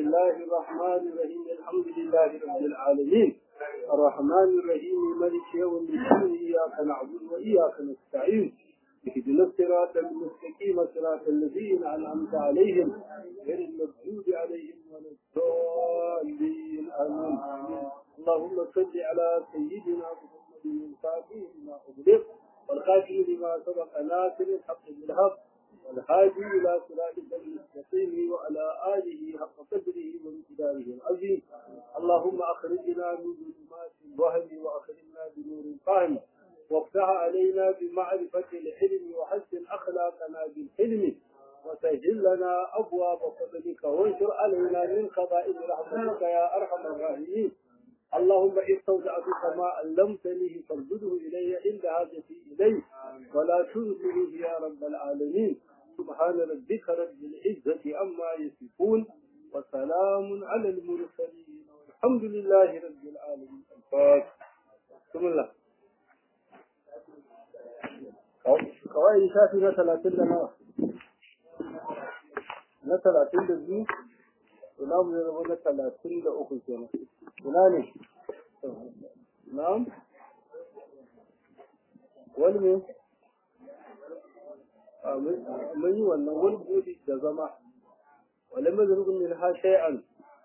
الله الرحمن الرحيم الحمد لله رب العالمين الرحمن الرحيم ملك يوم الدين إياك نعبد وإياك نستعين اهدنا الصراط المستقيم صراط الذين أنعمت عليهم غير المغضوب عليهم ولا الضالين آمين اللهم صل على سيدنا محمد الفاتح لما أغلق والخاتم لما سبق ناصر الحق بالحق والهادي إلى صراطك المستقيم وعلى آله حق قدره وامتداره العظيم اللهم أخرجنا من ظلمات الوهم وأخرجنا بنور الفهم وافتح علينا بمعرفة الحلم وحسن أخلاقنا بالحلم وسهل لنا أبواب فضلك وانشر علينا من خبائل رحمتك يا أرحم الراحمين اللهم استودعتك ما علمتني فارده إلي عند حاجتي إليه ولا تنسنيه يا رب العالمين سبحان ربك رب العزة عما يصفون وسلام على المرسلين والحمد لله رب العالمين الفاتح بسم الله kawai shafi na talatin da nawa na talatin da biyu ina mu zai zama na talatin da uku kenan ina ne na'am wani ne mun yi wannan wani budi da zama wale mazarubin min ha shay'an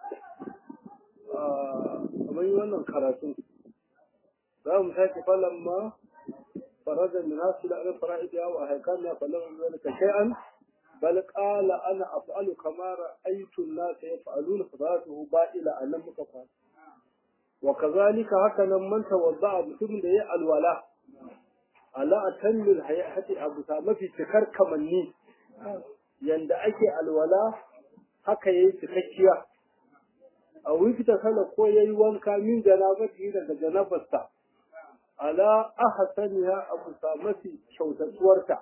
mun yi wannan karatu za mu sake falon ma فرد الناس إلى فرائدها وأهكامها فلم ذلك شيئا بل قال أنا أفعل كما رأيت الناس يفعلون فذاته بائلة أن مكفى وكذلك هكذا من توضع بسم دي الولاء على أتم الحياة أبو سامة في شكر كمني يند أكي الولاء haka yayi cikakkiya a wifita sana ko yayi wanka min janabati daga janabarsa ala ahsaniha abu mafi kyautatsuwarta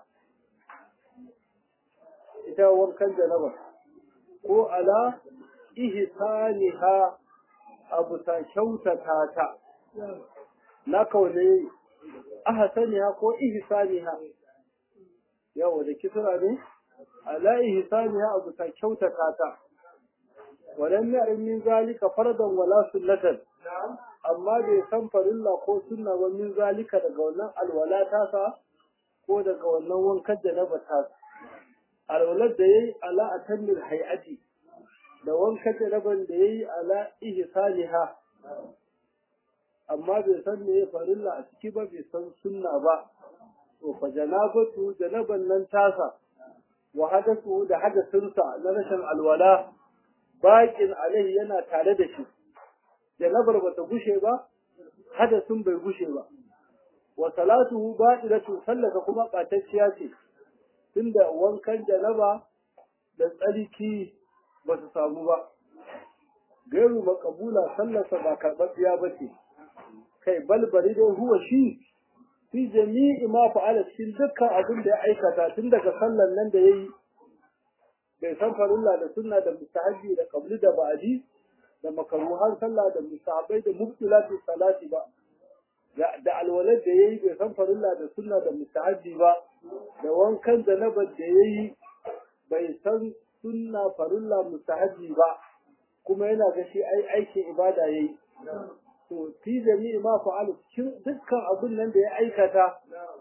ita wankan janaba ko ala ihsaniha abu ta kyautata ta na kaune ahsaniha ko ihsaniha yawa da kisra ne ala ihsaniha abu ta kyautata ta walam ya'lam min zalika fardan wala sunnatan amma bai san farilla ko sunna ba min zalika daga wannan alwala tasa ko daga wannan wankan da na bata alwalar da yayi ala atamil hayati da wankan da naban da yayi ala ihsaniha amma bai san me farilla a ciki ba bai san sunna ba to fa janabatu janaban nan tasa wa hadathu da hadasinsa na rashin alwala baƙin alaihi yana tare da shi janabar ba ta gushe ba hadasin bai gushe ba wa salatuhu batilatu sallaka kuma ɓatacciya ce tunda wankan janaba da tsarki ba su samu ba gairu makabula sallarsa ba karɓaɓɓiya ba ce kai balbari dai huwa shi fi jami'i ma fa'ala cikin dukkan abin da ya aikata tun daga sallar nan da yayi bai san farilla da sunna da mustahabi da qabli da ba'di da makaruhan sallah da musahabai da mubtilatu salati ba da alwalad da yayi bai san farilla da sunna da mustahabi ba da wankan zanabar da yayi bai san sunna farilla mustahabi ba kuma yana ga shi ai aikin ibada yayi to fi jami'i ma fa'alu cikin dukkan abin nan da ya aikata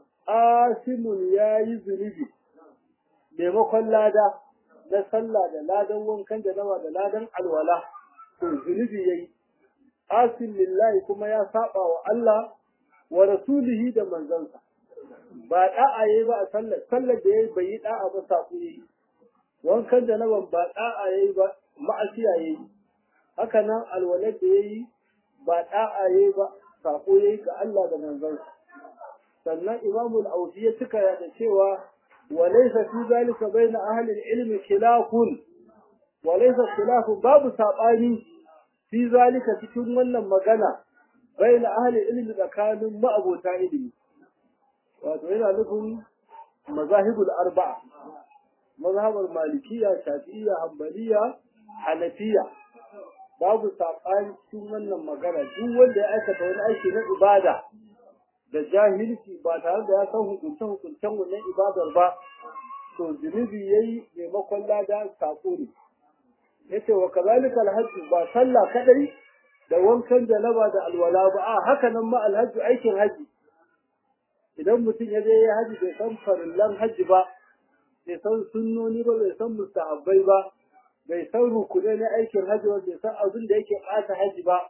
asimun yayi zunubi maimakon lada na sallah da ladan wankan da nawa da ladan alwala to zunubi yayi asin lillahi kuma ya saba wa Allah wa rasulihi da manzansa ba da'a yayi ba a sallar sallar da yayi bai yi da'a ba saku yayi wankan da nawan ba da'a yayi ba ma'asiya yayi haka nan alwalad da yayi ba da'a yayi ba sako yayi ga Allah da manzansa sannan imamu al-awfi ya tuka da cewa wa laysa fi zalika bayna ahli al-ilmi khilafun wa laysa khilafun babu sabani fi zalika cikin wannan magana bayna ahli ilmi tsakanin ma'abota ilimi wato yana nufin mazahibul arba'a mazhabar malikiya shafi'iyya hanbaliya hanafiya babu saɓani cikin wannan magana duk wanda ya aikata wani aiki na ibada da jahilci ba tare da ya san hukunce hukuncen wannan ibadar ba to zunubi yayi maimakon lada sako ne yace wa kazalika alhajj ba sallah kadai da wankan janaba da alwala ba a haka nan ma alhajj aikin haji idan mutum ya je ya haji bai san farillan haji ba bai san sunnoni ba bai san mustahabbai ba bai san rukunai na aikin haji ba bai san abin da yake ɓata haji ba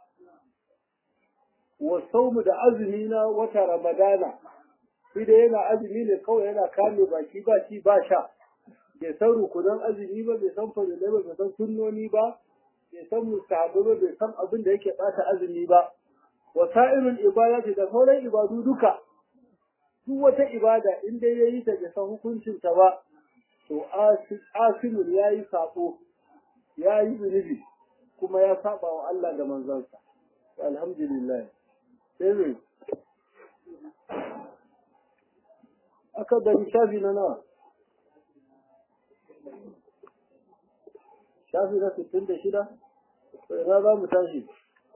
wa saumu da azumi na wata ramadana shi da yana azumi ne kawai yana kame baki ba ci ba sha bai san rukunan azumi ba bai san farilai ba bai san sunnoni ba bai san mustahabbai ba bai san abin da yake ɓata azumi ba wa sa'irul ibadati da sauran ibadu duka duk wata ibada in dai yayi ta bai san hukuncin ta ba to asimun yayi sako yayi zunubi kuma ya saba wa Allah da manzansa alhamdulillah sai ne aka gani shafi na nawa shafi na sittin da shida sai na za mu tashi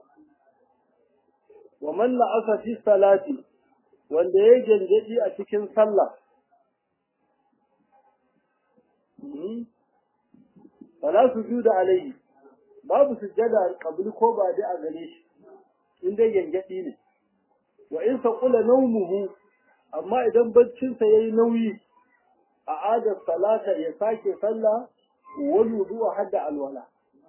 wa man la'asa fi salati wanda ya gyangyaɗi a cikin sallah fala su ju da alayhi babu sujjada kabli ko ba da a gare shi in dai gyangyaɗi ne wa in saqula nawmuhu amma idan baccinsa yayi nauyi a adar salata ya sake sallah wal wudu'a hadda alwala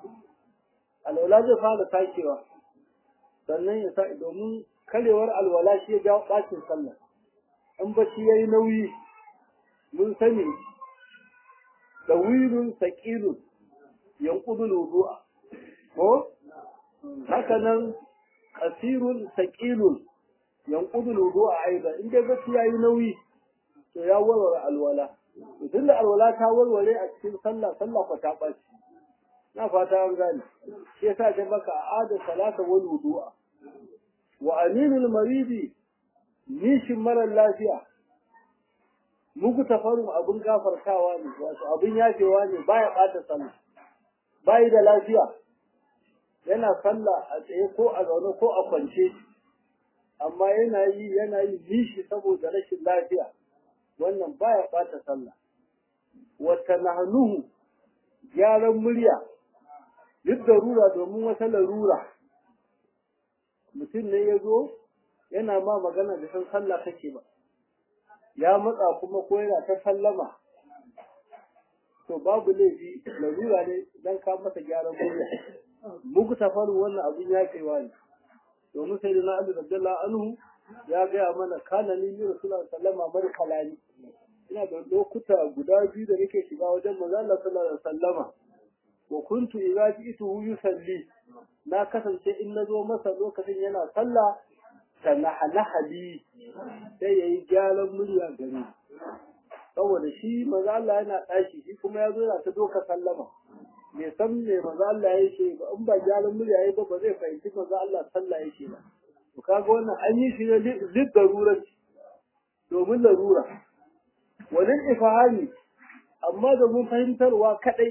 alwala zai fara sakewa sannan ya sa domin karewar alwala shi ya jawo ɓacin sallah in bacci yayi nauyi mun sani dawilun saqilun yanqudul wudu'a ko haka nan qasirun saqilun yanqudul wudu'a aidan in dai bacci yayi nauyi to ya warware alwala idan da alwala ta warware a cikin sallah sallah ko ta ɓaci na fata an gane shi yasa ta baka a'ada salata wal wudu'a wa aminul maridi nishin marar lafiya muku tafarin abin gafartawa ne wato abin yafewa ne baya bata sallah bayi da lafiya yana sallah a tsaye ko a zaune ko a kwance amma yana yi yana yi nishi saboda rashin lafiya wannan baya bata sallah wata nahnuhu gyaran murya duk darura domin wata larura mutum ne ya zo yana ma magana da san sallah kake ba ya matsa kuma ko yana ta sallama to babu laifi larura ne dan ka masa gyaran murya muku tafaru wannan abin ya kaiwa ne domin sai da na abu abdullah anhu ya gaya mana kana ni ni rasulullah sallama bar kalani ina da lokuta guda biyu da nake shiga wajen manzo Allah sallallahu alaihi wasallama wa kuntu idza ji'tuhu yusalli na kasance in nazo masa lokacin yana sallah ta nahalahali sai yayi gyaran murya gare saboda shi manzo Allah yana tashi shi kuma yazo yana ta doka sallama me san me manzo Allah yake ba in ba gyaran murya yayi ba ba zai fahimci manzo Allah sallah yake ba to kaga wannan an yi shi ne lid darurat domin larura walin ifahani amma da mun fahimtarwa kadai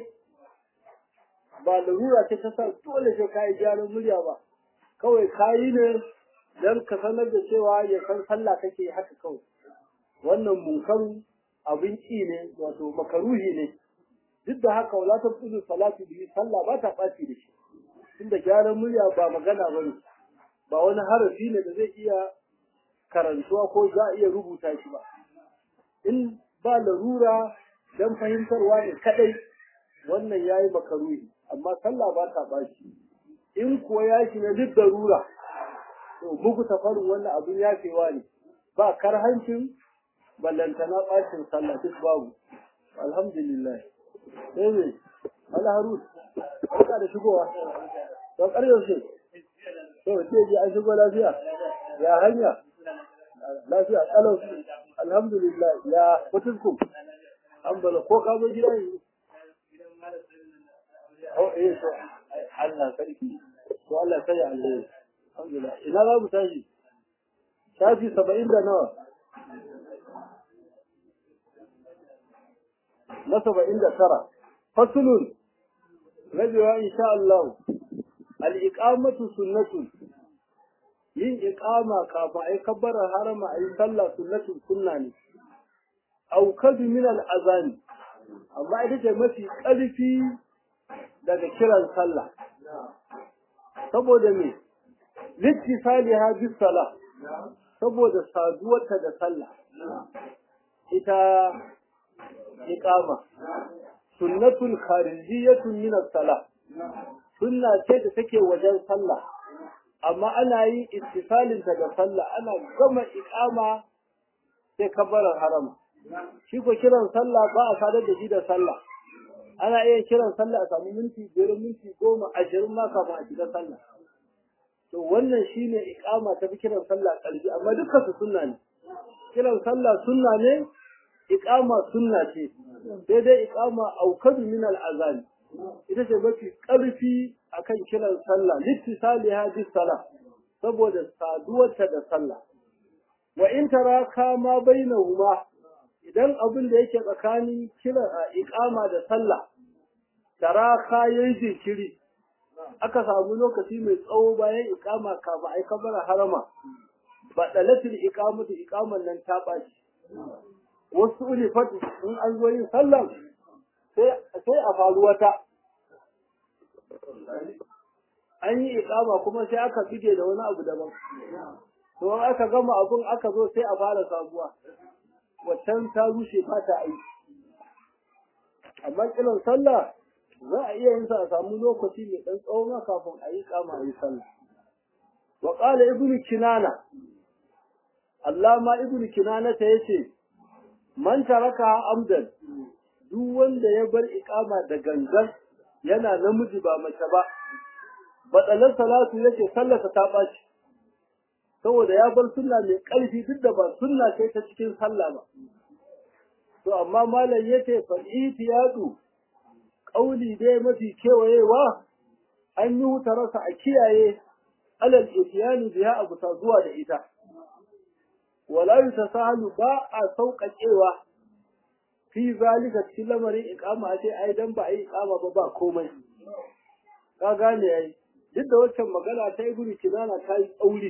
ba larura ce ta sa dole sai ka yi gyaran murya ba kawai ka yi ne don ka sanar da cewa ya san sallah kake haka kawai wannan munkaru abin ƙi ne wato makaruhi ne duk da haka wala ta fudu salatu bihi sallah ba ta ɓaci da shi tunda gyaran murya ba magana ba ne ba wani harafi ne da zai iya karantuwa ko za a iya rubuta shi ba in ba larura don fahimtarwa ne kadai wannan ya yi makaruhi amma sallah ba ta ɓaci in kuwa ya shi na duk darura to muku tafarin wannan abin yafewa ne ba karhancin ballantana ɓacin sallah duk babu alhamdulillah sai ne alharus barka da shigowa to ƙaryar shi to ce ji an shigo lafiya ya hanya lafiya kalau alhamdulillah ya mutunkum an bala ko ka zo gida yanzu Oh, eh, to, Allah sarki, to Allah sai Allah. Alhamdulillah. Ina za mu tashi? Shafi saba'in da nawa? Na saba'in da tara. Fasulun, rabewa insha Allah, al'iƙamatu sunnatun, yin iƙama kafin a yi kabbarar harama a yi sallah sunnatun sunna ne. Aukadu min al'azani, amma ita ce mafi ƙarfi daga kiran sallah saboda me littisaliha bis salah saboda saduwarta da sallah ita iqama sunnatul kharijiyatun min as-salah sunna ce da take wajen sallah amma ana yin ittisalinta da sallah ana gama iqama sai kabbalar harama shi ko kiran sallah ba a sadar da shi da sallah ana iya kiran sallah a samu minti biyar minti goma ashirin ma kafin a shiga sallah to wannan shine iqama ta fi kiran sallah kalbi amma dukkan su sunna ne kiran sallah sunna ne iqama sunna ce sai dai iqama aukadu min al-azan ita ce mafi karfi akan kiran sallah littisaliha bis salah saboda saduwarta da sallah wa in taraka ma bainahuma idan abin da yake tsakanin kira iqama da sallah taraka yayi jinkiri aka samu lokaci mai tsawo bayan iqama kafin ai kabara harama ba dalatul iqamatu iqaman nan ta baci wasu ulifat in an zo yin sallah sai sai a faru wata an yi iqama kuma sai aka bige da wani abu daban to aka gama abun aka zo sai a fara sabuwa waccan ta rushe ba ta aiki amma kiran sallah za a iya yin sa a samu lokaci mai dan tsawon kafin a yi kama a yi sallah wa qala ibnu kinana allama ibnu kinana ta yace man taraka amdan duk wanda ya bar iqama da gangan yana namiji ba mace ba batsalar salatu yake sallarsa ta ɓaci saboda ya bar sunna mai ƙarfi duk da ba sunna ce ta cikin sallah ba to amma malam yace fa itiyadu qauli dai mafi kewayewa an yi wutarsa a kiyaye alal itiyani biya abu ta zuwa da ita wala yutasahalu ba a sauƙaƙewa fi zalika cikin lamarin iqama ce ai dan ba ai iqama ba ba komai ka gane ai duk da waccan magana ta ibnu kinana ta yi tsauri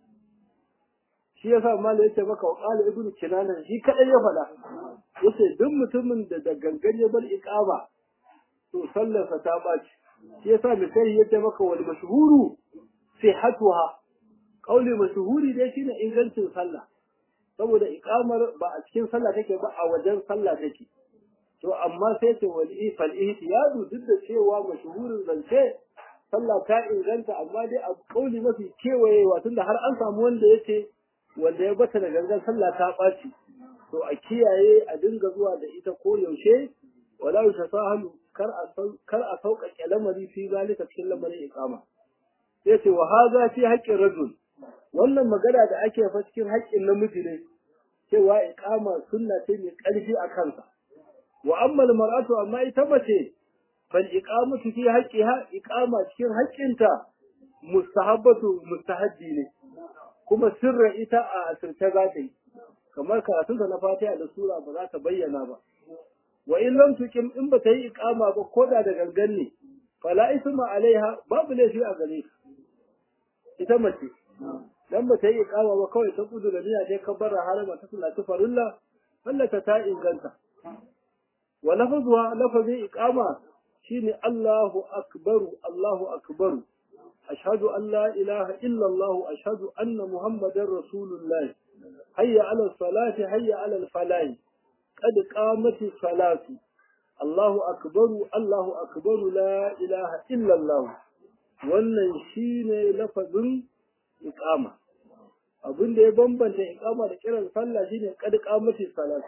shi yasa malai yace maka wa qala ibnu kinana shi kadai ya faɗa yace duk mutumin da da gangan ya bar iqama to sallarsa ta baci shi yasa misali yace maka wal mashhuru sihhatuha qauli mashhuri dai shine ingancin sallah saboda iqamar ba a cikin sallah take ba a wajen sallah take to amma sai ce wal ifal ihtiyadu duk da cewa mashhurin zance sallah ta inganta amma dai a kauli mafi kewayewa tunda har an samu wanda yace wanda ya bata da gangan sallah ta ɓaci to a kiyaye a dinga zuwa da ita ko yaushe wala yutasahalu kar a kar a sauƙaƙe lamari fi zalika cikin lamarin iqama sai ce wa hadha fi haqqin rajul wannan magana da ake fa cikin haƙƙin namiji ne cewa iqama sunna ce mai ƙarfi a kansa wa amma mar'atu amma ita mace fal iqamatu fi haqqiha iqama cikin haƙƙinta mustahabbatu mustahabbi ne kuma sirra ita a asirce za ta yi kamar karatunta na fatiha da sura ba za ta bayyana ba wa in lam tuqim in ba ta yi iqama ba ko da da gangan ne fala isma alaiha babu laifi a gare ita mace dan ba ta yi iqama ba kawai ta kudu da niyya dai kabbara harama ta sallatu farilla sallata ta inganta wa lafzuha lafazin iqama shine Allahu akbaru Allahu akbaru أشهد أن لا إله إلا الله أشهد أن محمد رسول الله هيا على الصلاة هيا على الفلاح قد قامت الصلاة الله أكبر الله أكبر لا إله إلا الله wannan shine lafazin iqama abin da ya bambanta iqama da kiran sallah shine qad qamati salat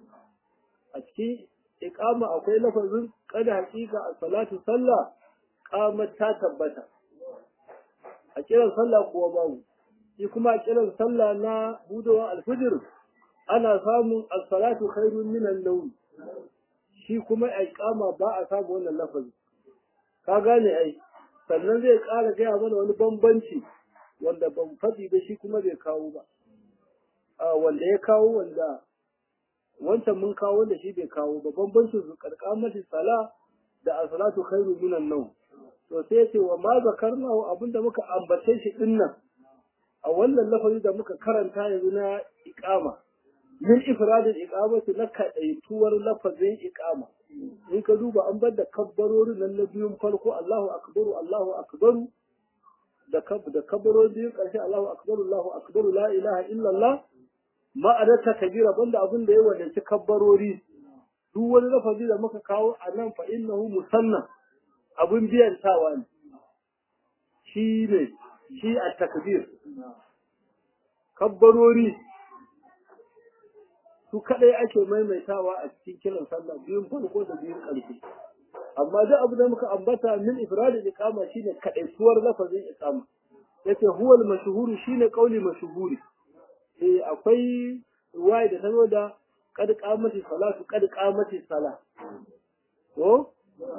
a cikin iqama akwai lafazin qad haqiqa as-salatu sallah qamat ta tabbata a kiran sallah kuwa babu shi kuma a kiran sallah na budowa alfijir ana samun as-salatu khairun min an-nawm shi kuma a iqama ba a samu wannan lafazi ka gane ai sannan zai ƙara gaya mana wani bambanci wanda ban faɗi ba shi kuma bai kawo ba a wanda ya kawo wanda wancan mun kawo wanda shi bai kawo ba bambancin su karkamati sala da as-salatu khairun min an-nawm to sai ce wa ma zakarna abinda muka ambace shi dinnan a wannan lafazi da muka karanta yanzu na iqama min ifradil iqamati na kadaituwar lafazin iqama in ka duba an bar da kabbarorin nan na biyun farko Allahu akbaru Allahu akbaru da da kabbarorin biyun ƙarshe Allahu akbaru Allahu akbaru la ilaha illallah ma'adarta kabira banda abin da ya wadanci kabbarori duk wani lafazi da muka kawo a nan fa innahu musanna abin biyan tawa ne shi ne shi a takbir kabbarori su kadai ake maimaitawa a cikin kiran sallah biyun farko da biyun ƙarshe amma duk abu da muka ambata min ifradin iqama shine kadaituwar lafazin iqama yace huwal mashhuru shine qauli mashhuri eh akwai ruwaya da tazo da qad qamati salatu qad qamati sala ko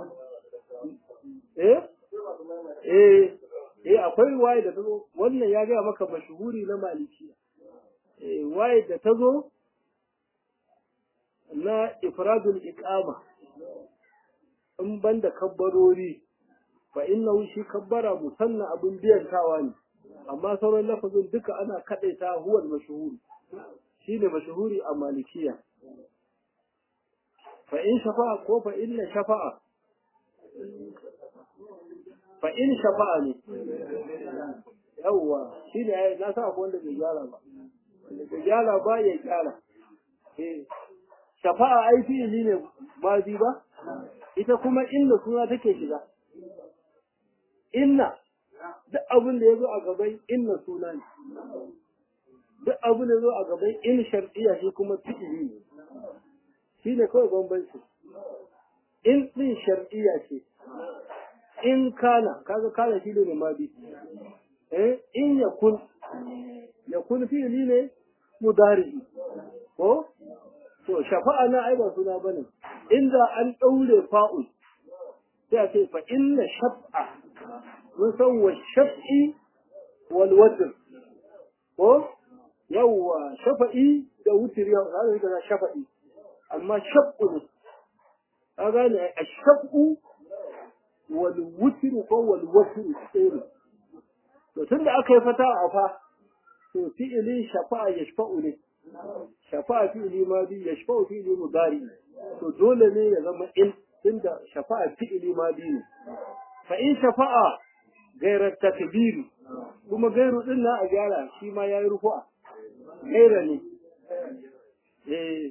eh eh eh akwai ruwaya da tazo wannan ya ga maka mashhuri na malikiya eh ruwaya da tazo na ifradul iqama in banda kabbarori fa innahu shi kabbara musanna abin biyantawa ne amma sauran lafazin duka ana kadaita huwal mashhur shine mashhuri a malikiya fa in shafa'a ko fa inna shafa'a fa in shafa'a ne yawwa shine na sa akwai wanda bai gyara ba wanda bai gyara ba ya gyara eh shafa'a ai fi'ili ne ba ba ita kuma inna suna take shiga inna duk abin da ya zo a gaban inna suna ne duk abin da ya zo a gaban in shar'iyya shi kuma fi'ili ne shi ne kawai bambanci in din shar'iyya ce in kana kaga kana shi ne madi eh in yakun yakun fi'ili ne mudari ko to shafa'a na ai ba suna bane inda an daure fa'ul sai a ce fa inna shaf'a mun san wa shaf'i wal watr ko yawa shafa'i da wutri ya ga da shafa'i amma shaf'u ne ka gane a shaf'u wal wutr ko wal watr sai to tunda aka yi fata a fa to fi'ilin shafa'a yashfa'u ne shafa'a fi'ili madi yashfa'u fi'ili mudari to dole ne ya zama in tunda shafa'a fi'ili madi ne fa in shafa'a gairar takbir kuma gairu din na a gyara shi ma yayi rufu'a gaira ne eh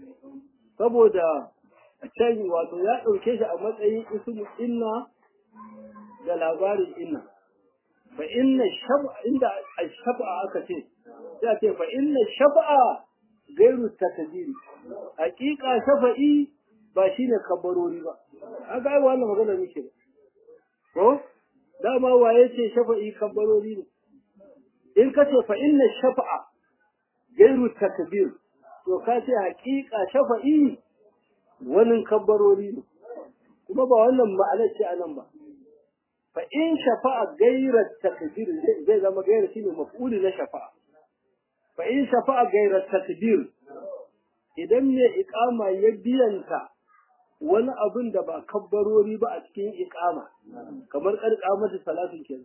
saboda can wato ya dauke shi a matsayin ismu inna da labarin inna fa inna shab'a inda ash-shab'a aka ce sai ce fa inna shab'a gairu takdiri hakika shafa'i ba shine kabarori ba aka yi wannan magana muke ko dama waye ce shafa'i kabarori ne in ka ce fa inna shafa'a gairu takbir to ka ce hakika shafa'i wani kabarori ne kuma ba wannan ma'anar ce anan ba fa in shafa'a gairar takbir zai zama gairar shine maf'uli na shafa'a fa in shafa'a gairar takbir idan ne iqama ya biyanta wani abin da ba kabbarori ba a cikin iqama kamar karkamata salatin kenan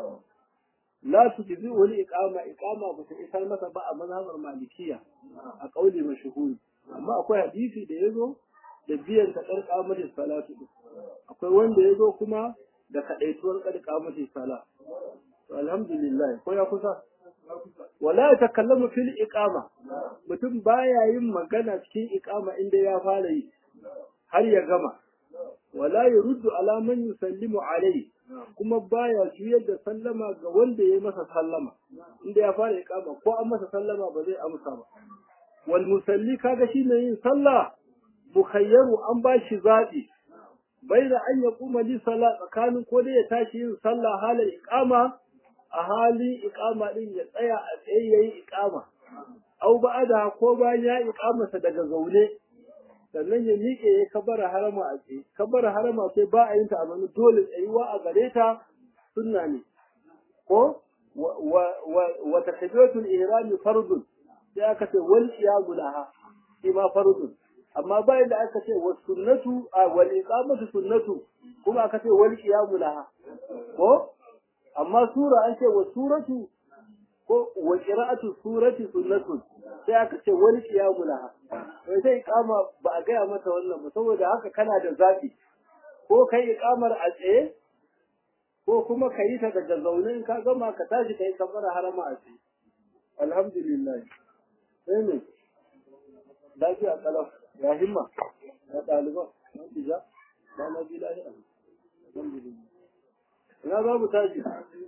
la tujzi wani iqama iqama ba ta isar masa ba a mazhabar malikiya a kauli mashhuri amma akwai hadisi da yazo da biyan ta karkamata salatu akwai wanda yazo kuma da kadaituwar karkamata sala to alhamdulillah ko ya kusa wala ya takallamu fil iqama mutum baya yin magana cikin iqama inda ya fara yi har ya gama wala yuruddu ala man yusallimu alayhi kuma baya juyar da sallama ga wanda ya masa sallama inda ya fara iqama ko an masa sallama ba zai amsa ba wal musalli kaga shine yin sallah mukhayyaru an ba shi zabi baina an yaquma li salat tsakanin ko da ya tashi yin sallah halin iqama a halin iqama din ya tsaya a tsaye yayi iqama au ba'ada ko bayan ya iqamasa daga zaune sannan ya miƙe ya kabara harama a tsaye kabara harama sai ba a yin ta a zama dole tsayuwa a gare ta sunna ne ko wa takbiratul ihrami fardun sai aka ce wal qiyamu laha shi ma fardun amma bayan da aka ce wa sunnatu a wal iqamatu sunnatu kuma aka ce wal qiyamu laha ko amma sura an ce wa suratu ko wa qira'atu surati sunnatun sai aka ce wani qiyamu laha wai sai iqama ba a gaya mata wannan ba saboda haka kana da zafi ko kai iqamar a tsaye ko kuma ka yi ta daga zaune in ka gama ka tashi ka yi kafara harama a tsaye alhamdulillah sai ne lafiya kalau ya himma ya ɗaliban ya tija ba na bi lafiya alhamdulillah ina za mu tashi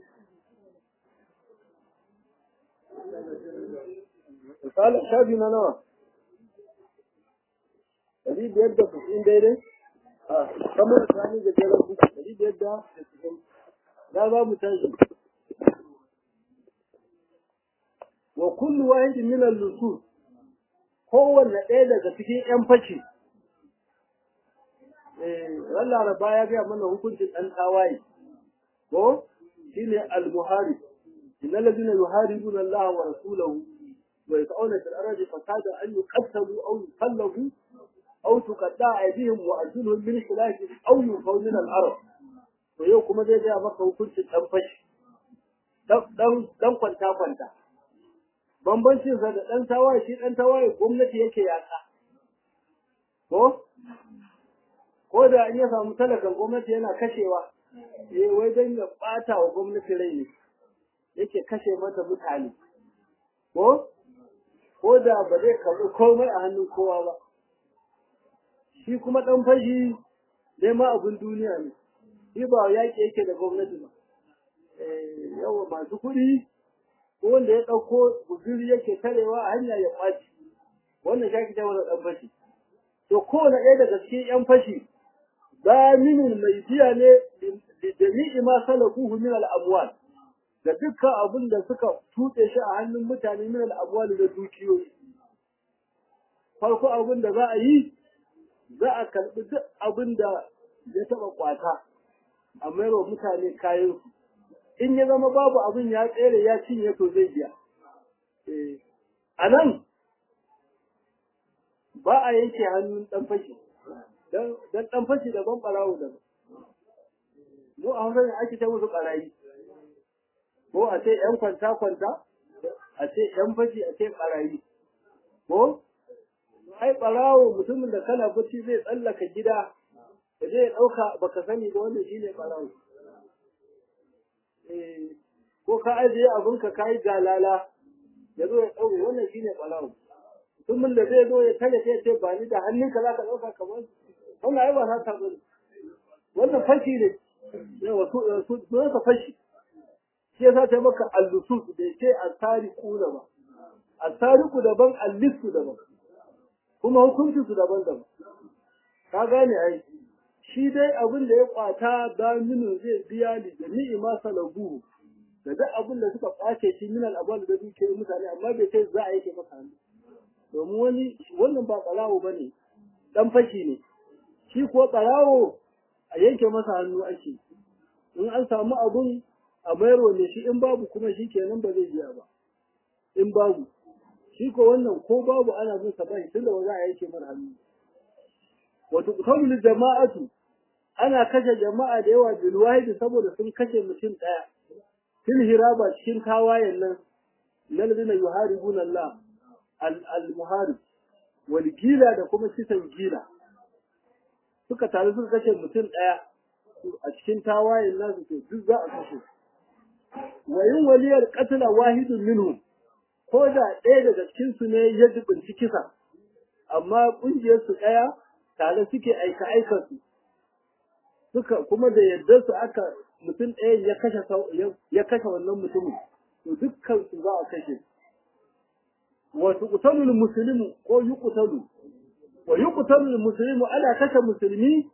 misalin shafi na nawa ɗari biyar da kuɗin daidai a kamar sani da jerar buku ɗari biyar da kuɗin na za mu tashi wa kullu wahidin min al-nusus kowanne ɗaya daga cikin ƴan fashi eh ran laraba ya ga mana hukuncin ɗan tawaye ko shine al-muharib innal ladina yuharibuna Allah wa rasulahu wa yas'una fil ardi fasada an yuqtalu aw yusallabu aw tuqatta aydihim wa arjuluhum min khilaf aw yunfaw min al-ard to yau kuma zai ga maka hukuncin ɗan fashi dan dan kwanta kwanta bambancin sa da ɗan tawaye shi ɗan tawaye gwamnati yake yaƙa ko ko da in ya samu talakan gwamnati yana kashewa eh wai dan ya ɓata wa gwamnati rai ne yake kashe mata mutane ko ko da ba zai karɓi komai a hannun kowa ba shi kuma ɗan fashi nema abin duniya ne shi ba yaƙi yake da gwamnati ba yawa masu kuɗi ko wanda ya ɗauko guzuri yake tarewa a hanya ya ɓaci wannan shaki ta wani ɗan fashi to kowane ɗaya daga cikin ƴan fashi zaminin mai biya ne da jami'i ma salakuhu min al-amwal da dukkan abin da suka tutse shi a hannun mutane min al-amwal da dukiyoyi farko abin da za a yi za a karɓi duk abin da ya taɓa kwata a mayarwa mutane kayansu in ya zama babu abin ya tsere ya cinye to zai biya. A nan ba a yanke hannun ɗan fashi, don ɗan fashi daban ɓarawo daban. Mu a hausar ake ta musu ɓarayi, ko a ce ‘yan kwanta-kwanta, a ce ‘yan fashi a ce ɓarayi, ko? Ai ɓarawo mutumin da kana bacci zai tsallaka gida, da zai ɗauka baka sani ba wannan shi ne ɓarawo. ko ka ajiye abinka ka yi galala ya zo ya ɗauke wannan shi ne ɓarawo mutumin da zai zo ya tare sai ce ba ni da hannunka za ka ɗauka kamar wannan ai ba na ta bane wannan fashi ne yawa sunansa fashi shi yasa ta maka allusus da ce asariku da ba asariku daban allisu daban kuma hukuncin su daban daban ka gane ai shi dai abin da ya kwata daminu zai biya ni da ni'ima salaguhu da duk abin da suka kwace shi minal abwal da duke mutane amma bai sai za a yake maka hannu domin wani wannan ba tsarawo bane dan fashi ne shi ko tsarawo a yanke masa hannu ake in an samu abun a mayarwa ne shi in babu kuma shi kenan ba zai biya ba in babu shi ko wannan ko babu ana bin sa bai tunda ba za a yanke masa hannu wato kawul jama'atu ana kashe jama'a da yawa bil wahidi saboda sun kashe mutum daya fil hiraba cikin tawayen nan lalzina yuharibuna Allah al muharib wal gila da kuma kisan gila suka tare suka kashe mutum daya a cikin tawayen nasu to duk za a kashe wa yin waliyar qatla wahidun minhum ko da ɗaya daga cikin su ne ya dubunci kisa amma kungiyar su daya tare suke aika aikansu suka kuma da yadda su aka mutum ɗaya ya kashe ya kashe wannan mutumin to dukkan su za a kashe wa tuqtalu muslimu ko yuqtalu wa yuqtalu muslimu ana kashe musulmi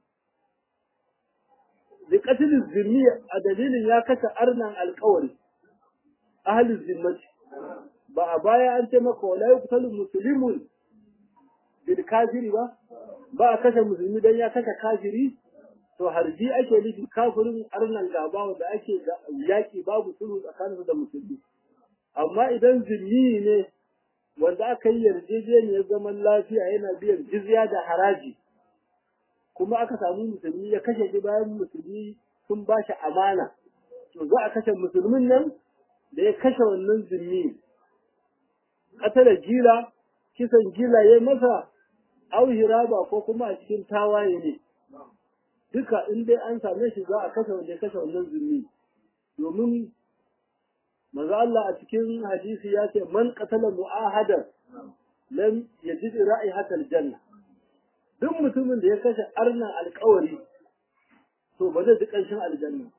bi qatl zimmi a dalilin ya kashe arnan alƙawari ahli zimmati ba a baya an ce maka wala yuqtalu muslimun bil kafiri ba ba a kashe musulmi dan ya kashe kafiri to harbi ake nufi kafirin arnan gaba wanda ake yaki babu sulhu tsakaninsu da musulmi amma idan zimmi ne wanda aka yi yarjejeniyar zaman lafiya yana biyan jizya da haraji kuma aka samu musulmi ya kashe shi bayan musulmi sun ba shi amana to za a kashe musulmin nan da ya kashe wannan zimmi katala gila kisan gila ya masa au hiraba ko kuma a cikin tawaye ne duka in dai an same shi za a kashe wanda ya kashe wannan zimmi domin manzo Allah a cikin hadisi ya ce man qatala mu'ahadan lam yajid ra'ihat aljanna duk mutumin da ya kashe arnan alƙawari to ba zai ji ƙanshin aljanna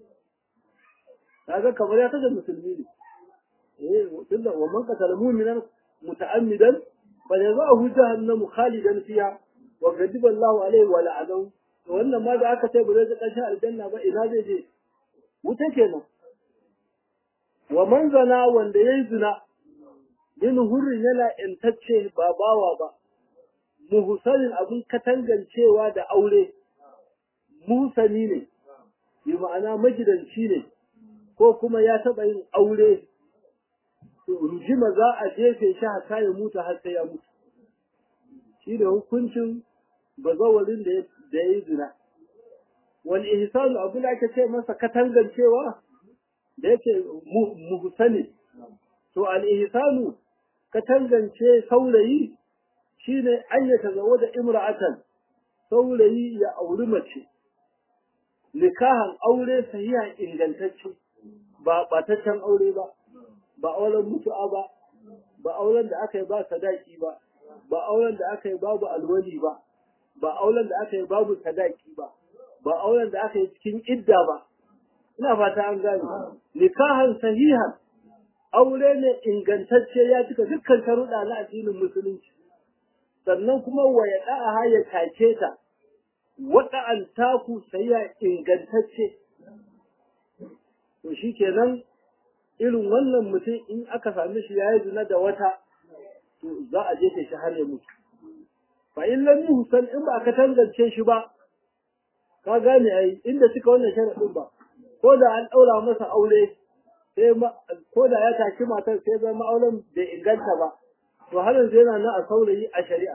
kaga kamar ya kashe musulmi ne eh tunda wa man qatala mu'minan muta'ammidan fa jazaohu jahannamu khalidan fiha wa ghadiba Allahu alaihi wa la'anahu to wannan ma da aka ce ba zai ji ƙanshin aljanna ba ina zai je wuta kenan wa man zana wanda yayi zina min hurrin yana intacce ba bawa ba muhsanin abin katangancewa da aure musani ne bi ma'ana magidanci ne ko kuma ya taɓa yin aure to rujima za a jefe shi haka ya mutu har sai ya mutu shi da hukuncin bazawarin da ya yi zina wal ihsanu abu da aka ce masa katangancewa da yake muhsani to al ihsanu katangance saurayi shine an ya tazawo da imra'atan saurayi ya auri mace nikahan aure sahiha ingantacce ba bataccen aure ba ba auren mutu'a ba ba auren da aka yi ba sadaki ba ba auren da aka yi babu alwali ba ba auren da aka yi babu sadaki ba ba auren da aka yi cikin idda ba ina fata an gane nikahan sahihan aure ne ingantacce ya cika dukkan sharuɗa na addinin musulunci sannan kuma wa ya da'a ya take ta wata an taku sai ya ingantacce to shi kenan irin wannan mutum in aka sami shi ya yi zina da wata to za a jefe shi har ya mutu fa in lam yuhsan in ba ka tangance shi ba ka gane ai inda suka wannan sharadin ba ko da an daura masa aure sai ko da ya taki matar sai zama auren bai inganta ba to har yanzu yana nan a saurayi a shari'a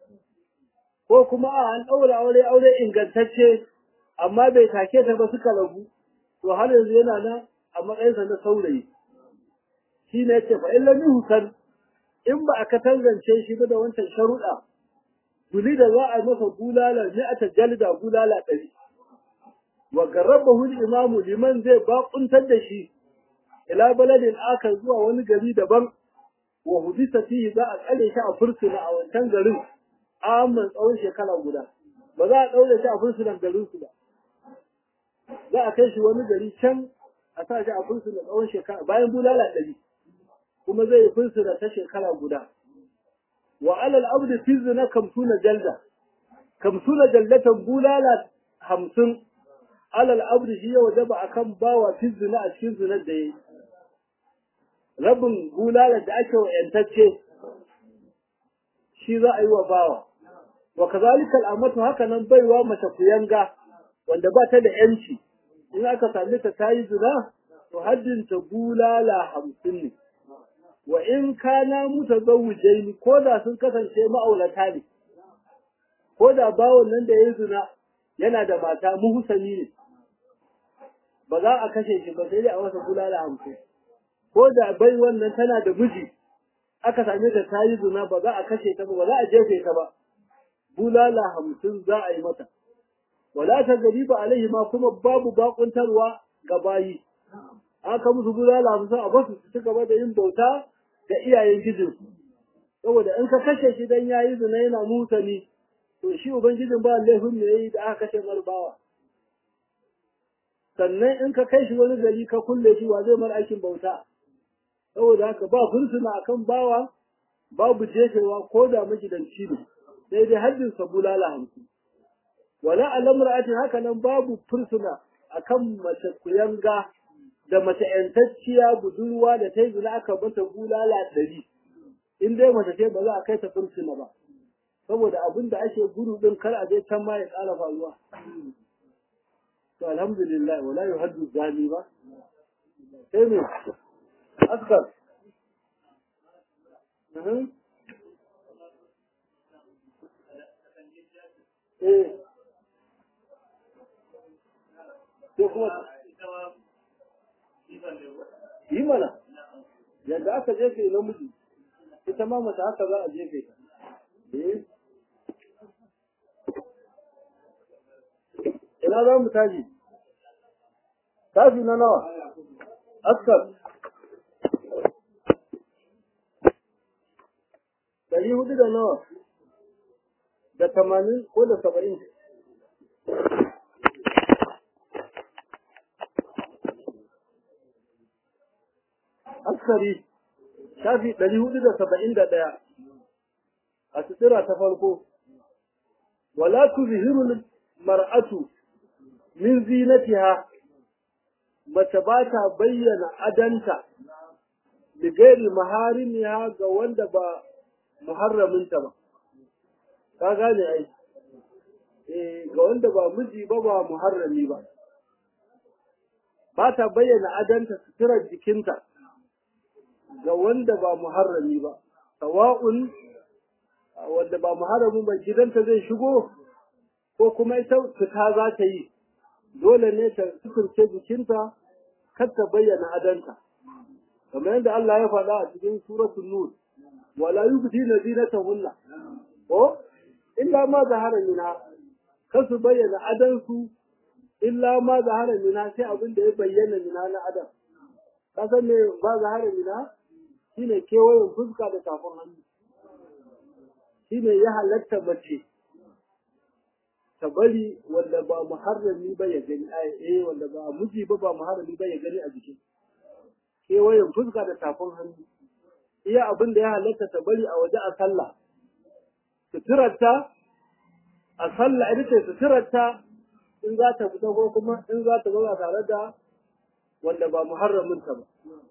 ko kuma a an daura aure aure ingantacce amma bai take ta ba suka rabu to har yanzu yana nan a matsayinsa na saurayi shi ne ce fa illa yuhsan in ba aka tangance shi ba da wancan sharuɗa tuli da za a masa bulala ne a tajalida bulala ɗari wa garrabahu imamu liman zai baƙuntar da shi ila baladin aka zuwa wani gari daban wa hudisa fihi za a tsare shi a fursuna a wancan garin amman tsawon shekara guda ba za a ɗaure shi a fursunan garin su ba za a kai shi wani gari can a sa shi a fursuna tsawon shekara bayan bulala ɗari kuma zai yi fursuna ta shekara guda wa alal abdi fi zina kamsuna jalda kamsuna jaldatan bulala hamsin alal abdi shi ya wajaba akan bawa fi zina a cikin zinar da yayi rabin bulala da ake wa yantacce shi za a yi wa bawa wa kazalika al'amatu haka nan baiwa mace kuyanga wanda ba ta da yanci in aka sami ta tayi zina to haddin ta bulala hamsin ne wa in kana mutazawwijaini ko da sun kasance ma'aurata ne ko da bawon nan da ya zina yana da mata muhsani ne ba za a kashe shi ba sai dai a masa bulala hamsin ko da bai wannan tana da miji aka same ta ta yi zina ba za a kashe ta ba ba za a jefe ta ba bulala hamsin za a yi mata wala ta gari ba alaihi ma kuma babu bakuntarwa ga bayi aka musu bulala hamsin a basu su ci gaba da yin bauta ga iyayen gijin saboda in ka kashe shi dan yayi zina yana mutane to shi ubangijin ba laifin ne yayi da aka kashe marbawa sannan in ka kai shi wani gari ka kulle shi wa zai mar aikin bauta saboda haka ba fursuna akan bawa babu jefewa ko da magidanci ne sai dai haddin sa bulala hamsin wala alamra'atin haka nan babu fursuna akan mace kuyanga da mace yantacciya budurwa da ta yi zina aka mata bulala ɗari in dai mace ce ba za a kai ta fursuna ba saboda abin da ake gudu din kar a je can ma ya ƙara faruwa to alhamdulillah wala yuhaddu zani ba sai me askar eh sai kuma yi mana yadda aka jefe namiji ita ma mace haka za a jefe ta eh ina za mu tashi tashi na nawa askar ɗari hudu da nawa da tamanin ko da saba'in askari shafi ɗari hudu da saba'in da ɗaya a sutura ta farko wala tuzhiru mar'atu min zinatiha mace ba ta bayyana adanta da gairi maharimiya ga wanda ba muharraminta ba ka gane ai eh ga wanda ba miji ba ba muharrami ba ba ta bayyana adanta suturar jikinta ga wanda ba muharrami ba sawa'un wanda ba muharramin ba gidanta zai shigo ko kuma ita fita za ta yi dole ne ta suturce jikinta kar ta bayyana adanta kamar yadda Allah ya faɗa a cikin suratul nur wala yubdina zinatahunna ko illa ma zahara minha kar su bayyana adansu illa ma zahara minha sai abin da ya bayyana minha na adam ka san me ma zahara minha shine kewayen fuska da tafin hannu shine ya halatta mace ta bari wanda ba muharrami ba ya gani eh wanda ba miji ba ba muharrami ba ya gani a jikin kewayen fuska da tafin hannu iya abin da ya halatta ta bari a waje a sallah suturarta a sallah ita ce suturarta in za ta fita ko kuma in za ta zauna tare da wanda ba muharramin ta ba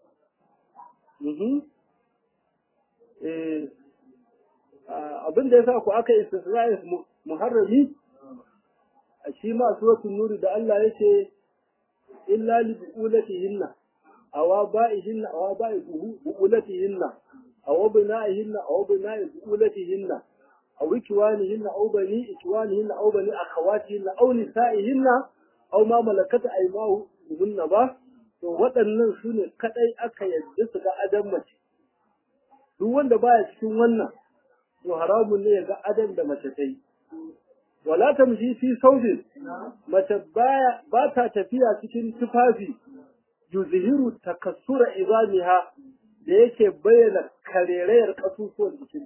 abin da ya sa ku aka istisra'i muharrami a shi ma suratul nuri da Allah yake illa li buulatihinna aw ba'ihinna aw ba'i buulatihinna aw bina'ihinna aw bina'i buulatihinna aw ikwanihinna aw bani ikwanihinna aw bani akhawatihinna aw nisa'ihinna aw ma malakat aymanuhunna ba to waɗannan su ne kadai aka yadda su ga adam mace duk wanda baya cikin wannan to haramun ne ya ga adam da mace ta yi wala tamshi fi saudin mace baya ba ta tafiya cikin tufafi yuzhiru takassura izamiha da yake bayyana karerayar kasusuwan jikin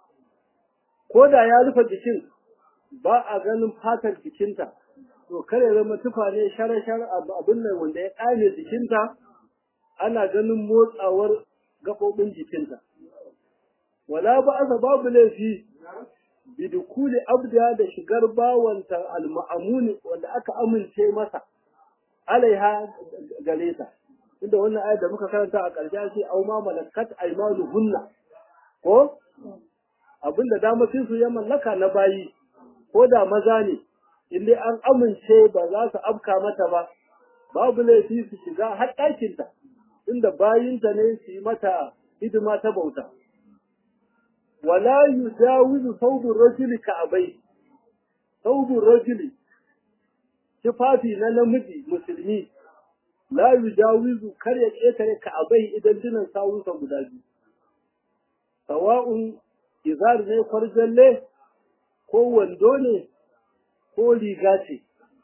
ko da ya rufe jikin ba a ganin fatar jikinta to kare zama tufa ne share-share abin nan wanda ya ƙame jikinta ana ganin motsawar gaɓoɓin jikinta wala ba asa babu laifi bidukuli abda da shigar bawanta al-ma'amuni wanda aka amince masa alaiha gare ta inda wannan ayat da muka karanta a ƙarshe ce au ma malakat aymanuhunna ko abinda damacin su ya mallaka na bayi ko da maza ne in dai an amince ba za su afka mata ba babu laifi su shiga har ɗakinta inda bayinta ne su yi mata hidima ta bauta wala yujawizu thawbur rajuli ka'abai thawbur rajuli tufafi na namiji musulmi la yujawizu kar ya ƙetare ka'abai idan dinan sawunsa guda biyu sawa'un izar ne kwarjalle ko wando ne ko riga ce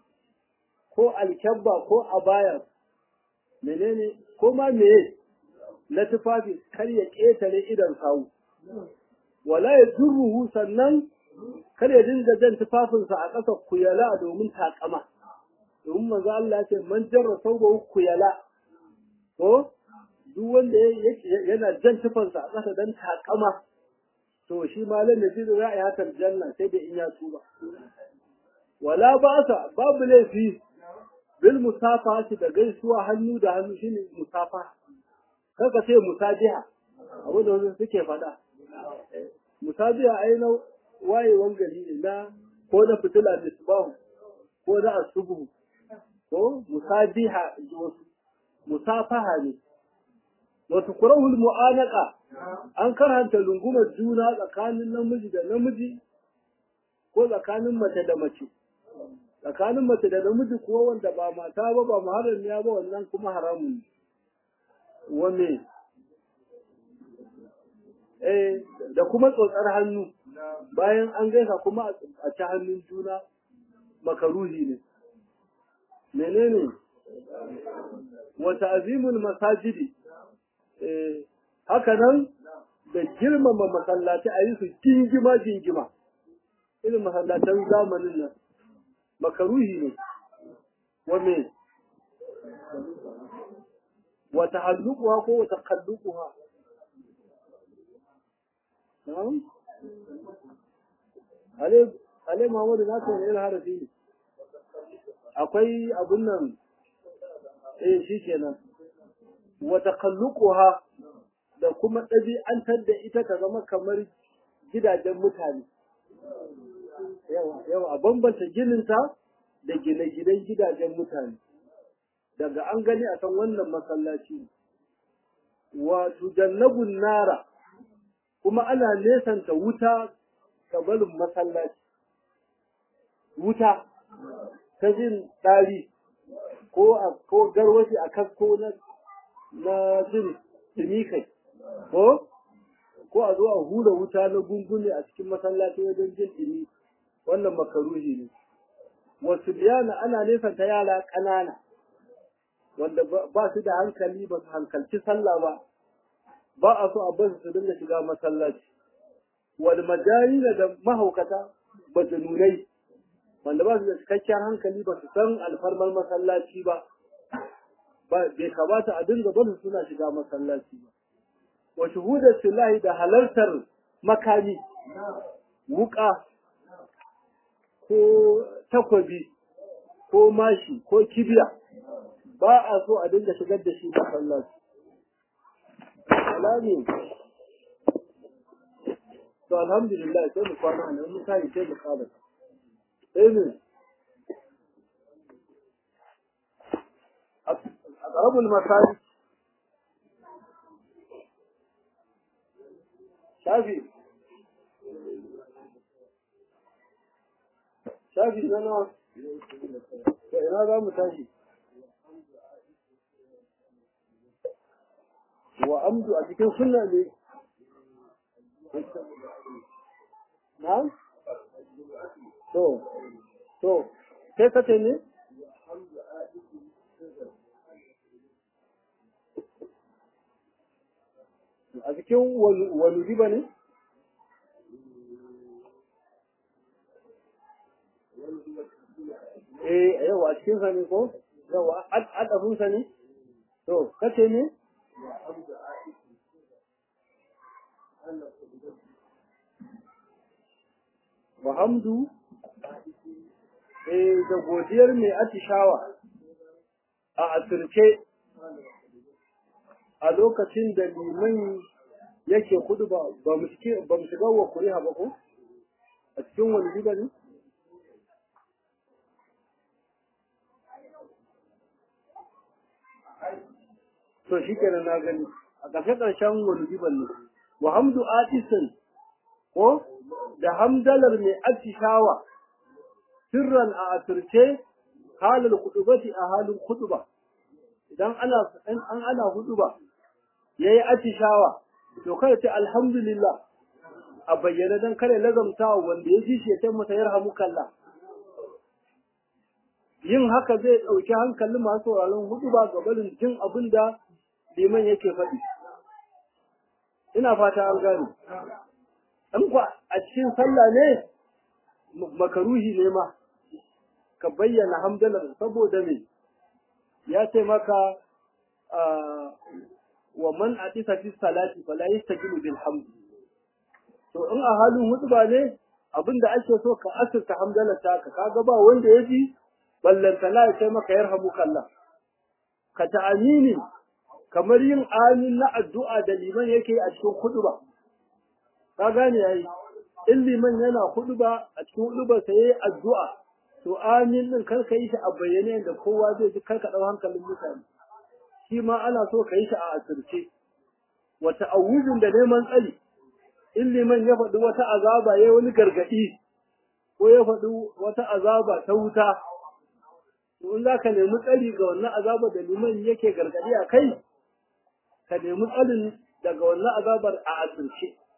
ko alkyabba ko abaya menene ko ma meye na tufafi kar ya ƙetare idan sawu wala ya durruhu sannan kar ya dinga jan tufafinsa a ƙasa kuyala domin takama domin manzo Allah ce man jarra sauba kuyala ko duk wanda yana jan tufansa a ƙasa dan takama to shi malam da jiru ya ayatar janna sai da in ya tuba wala ba sa babu laifi bil musafa da gaisuwa hannu da hannu shine musafa kaka ce musajiha abu da wasu suke faɗa musajiha ai na wayewan gari ne na ko na fitila misbahu ko na asubu ko musajiha musafaha ne wato kurahul mu'anaka an karanta lungumar juna tsakanin namiji da namiji ko tsakanin mace da mace tsakanin mace da namiji kuwa wanda ba mata ba ba muharramiya ba wannan kuma haramun ne wanne eh da kuma tsotsar hannu bayan an gaisa kuma a ci hannun juna makaruhi ne menene wa ta'zimul masajidi eh haka nan da girmama masallaci a yi su jingima jingima irin masallatan zamanin nan makaruhi ne wa me wa tahalluquha ko wa taqalluquha na'am ale ale Muhammadu na san irin harafi ne akwai abun nan eh shikenan wa taqalluquha da kuma ɗabi'antar da ita ta zama kamar gidajen mutane yawa a bambanta gininta da gine-ginen gidajen mutane daga an gani a san wannan masallaci wa tujannabun nara kuma ana nesanta wuta ga barin masallaci wuta ta jin ɗari ko a ko garwashi a kasko na na jin ɗumi kai ko ko a zo a hura wuta na gungune a cikin masallaci wajen jin ɗumi wannan makaruhi ne wasu biyana ana nesanta yara ƙanana wanda ba su da hankali ba su hankalci sallah ba ba a so a bar su dinga shiga masallaci wal majayina da mahaukata ba su nunai wanda ba su da cikakken hankali ba su san alfarmar masallaci ba ba bai kamata a dinga barin suna shiga masallaci ba wa shuhudar silahi da halartar makami wuka ko takwabi ko mashi ko kibiya ba a so a dinga shigar da shi masallaci alami to alhamdulillah sai mu kwana ne mun kai sai mu kada sai ne أقرب المساجد شافي شافي أنا ina za mu tashi wa amdu a cikin sunna ne na to to sai kace ne a cikin wani riba ne eh yawa a cikin sa ne ko yawa adafin sa ne to kace ne wa hamdu eh da godiyar mai atishawa a asirce a lokacin da liman yake kudu ba ba mu shiga wa kuri'a ba ko a cikin wani riba ne to shi kenan na gani a ƙarshe ƙarshen wani riban ne wa hamdu atisin ko da hamdalar mai atishawa sirran a asirce halin kudubati a halin kuduba idan ana an ana huduba yayi atishawa to kada ce alhamdulillah a bayyana dan kare lazamta wanda ya ji shi ya ce masa yarhamukallah yin haka zai ɗauki hankalin masu sauraron huduba ga barin jin abin da liman yake faɗi ina fata an gane in kwa a cikin sallah ne makaruhi ne ma ka bayyana hamdalar saboda me ya ce maka wa man atisa fi salati fala yastajibu bil hamd to in a halin hutuba ne abinda ake so ka asirta hamdalar ta ka kaga ba wanda ya ji ballanta la ya ce maka yarhamuka Allah ka ta'amini kamar yin amin na addu'a da liman yake a cikin hutuba ka gane yayi in liman yana hutuba a cikin hutuba sai yayi addu'a to amin din kar ka yi shi a bayyane da kowa zai ji kar ka dau hankalin mutane shi ma ana so ka yi shi a asirce wa ta'awuzin da neman tsari in liman ya faɗi wata azaba ya wani gargaɗi ko ya faɗi wata azaba ta wuta to in za ka nemi tsari ga wannan azaba da liman yake gargaɗi a kai ka nemi tsarin daga wannan azabar a asirce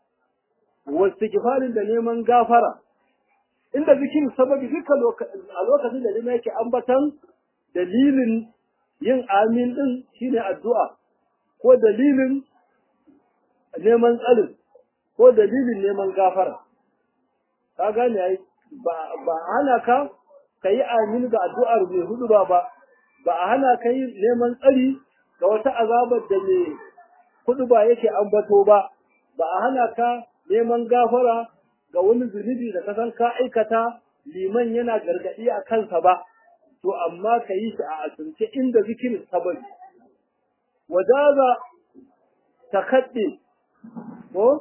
wastighfarin da neman gafara inda zikirin sababi duka a lokacin da lima yake ambatan dalilin yin amin din shine addu'a ko dalilin neman tsarin ko dalilin neman gafara ka gane ai ba ba hana ka kai amin ga addu'ar mai hudu ba ba ba a hana ka yi neman tsari ga wata azabar da mai hudu ba yake ambato ba ba a hana ka neman gafara ga wani zunubi da ka san ka aikata liman yana gargaɗi a kansa ba to amma ka yi shi a asirce inda zikirin sababi wajaza ta kaɗe ko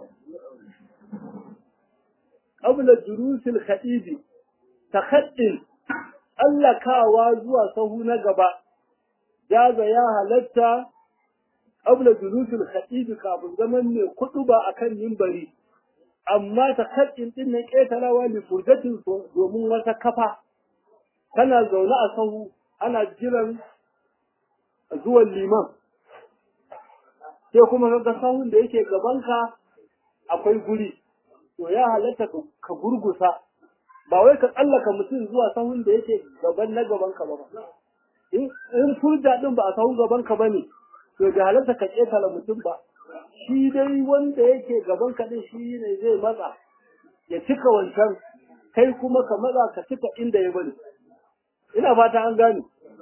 qabla jurusil khadibi takaddin allakawa zuwa sahu na gaba jaza ya halatta qabla jurusil khadibi kafin zaman mai kudu ba akan mimbari amma takaddin din ne ketarawa li furjatin domin wata kafa kana zaune a sahu ana jiran zuwan liman sai kuma ga sahun da yake gabanka akwai guri to ya halatta ka gurgusa ba wai ka tsallaka mutum zuwa sahun da yake gaban na gaban ka ba in furja din ba a sahun gaban ka bane to da halatta ka ketala mutum ba shi dai wanda yake gaban ka din shi ne zai matsa ya cika wancan kai kuma ka matsa ka cika inda ya bari ina fata an gane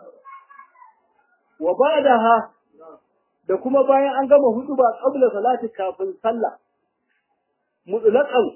wa ba'daha da kuma bayan an gama hudu ba qabla salati kafin sallah mutlaqan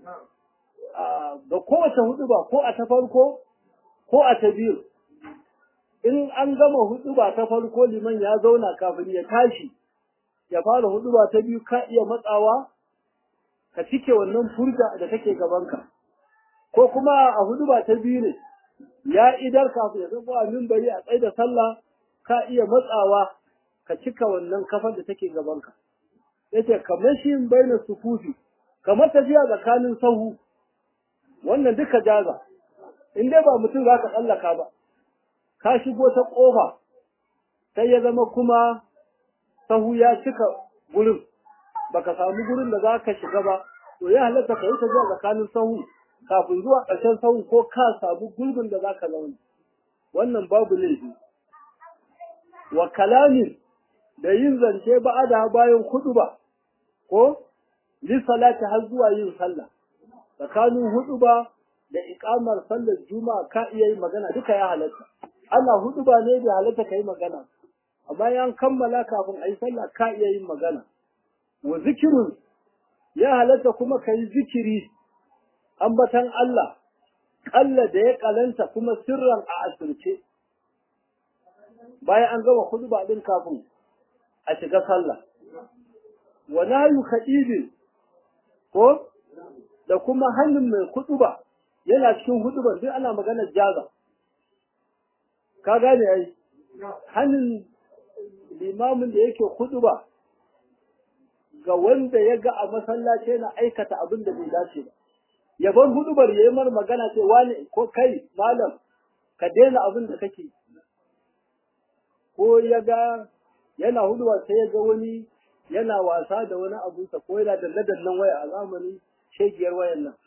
ga kowace hudu ba ko a ta farko ko a ta biyu in an gama hudu ba ta farko liman ya zauna kafin ya tashi ya fara hudu ba ta biyu ka iya matsawa ka cike wannan furda da take gabanka ko kuma a hudu ba ta biyu ne ya idar kafin ya zama a mimbari a tsaye da sallah ka iya matsawa ka cika wannan kafar da take gabanka yace kamar shi baina sufufi kamar tafiya tsakanin sahu wannan duka jaza in dai ba mutum za ka tsallaka ba ka shigo ta ƙofa sai ya zama kuma sahu ya cika gurin baka samu gurin da za ka shiga ba to ya halatta ka yi tafiya tsakanin sahu kafin zuwa ƙarshen sahu ko ka samu gurbin da za ka zauna wannan babu laifi wa kalamin da yin zance ba da bayan kudu ba ko lissalati har zuwa yin sallah tsakanin hudu ba da ikamar sallar juma'a ka iya yin magana duka ya halatta Allah hudu ba ne da halatta ka yi magana amma yan kammala kafin a yi sallah ka iya yin magana wa zikirun ya halatta kuma ka yi zikiri ambatan Allah kalla da ya kalanta kuma sirran a asirce bayan an gama hudu ba din kafin a shiga sallah wa nahyu khadibin ko da kuma hannun mai kutuba yana cikin hudubar duk ana maganar jaza ka gane ai hannun limamin da yake kutuba ga wanda ya ga a masallaci yana aikata abin da bai dace ba ya bar hudubar ya yi mar magana ce wani ko kai malam ka daina abin da kake ko ya ga yana hudubar sai ya ga wani yana wasa da wani abunsa ko yana dalle-dallen waya a zamanin shegiyar wayan nan.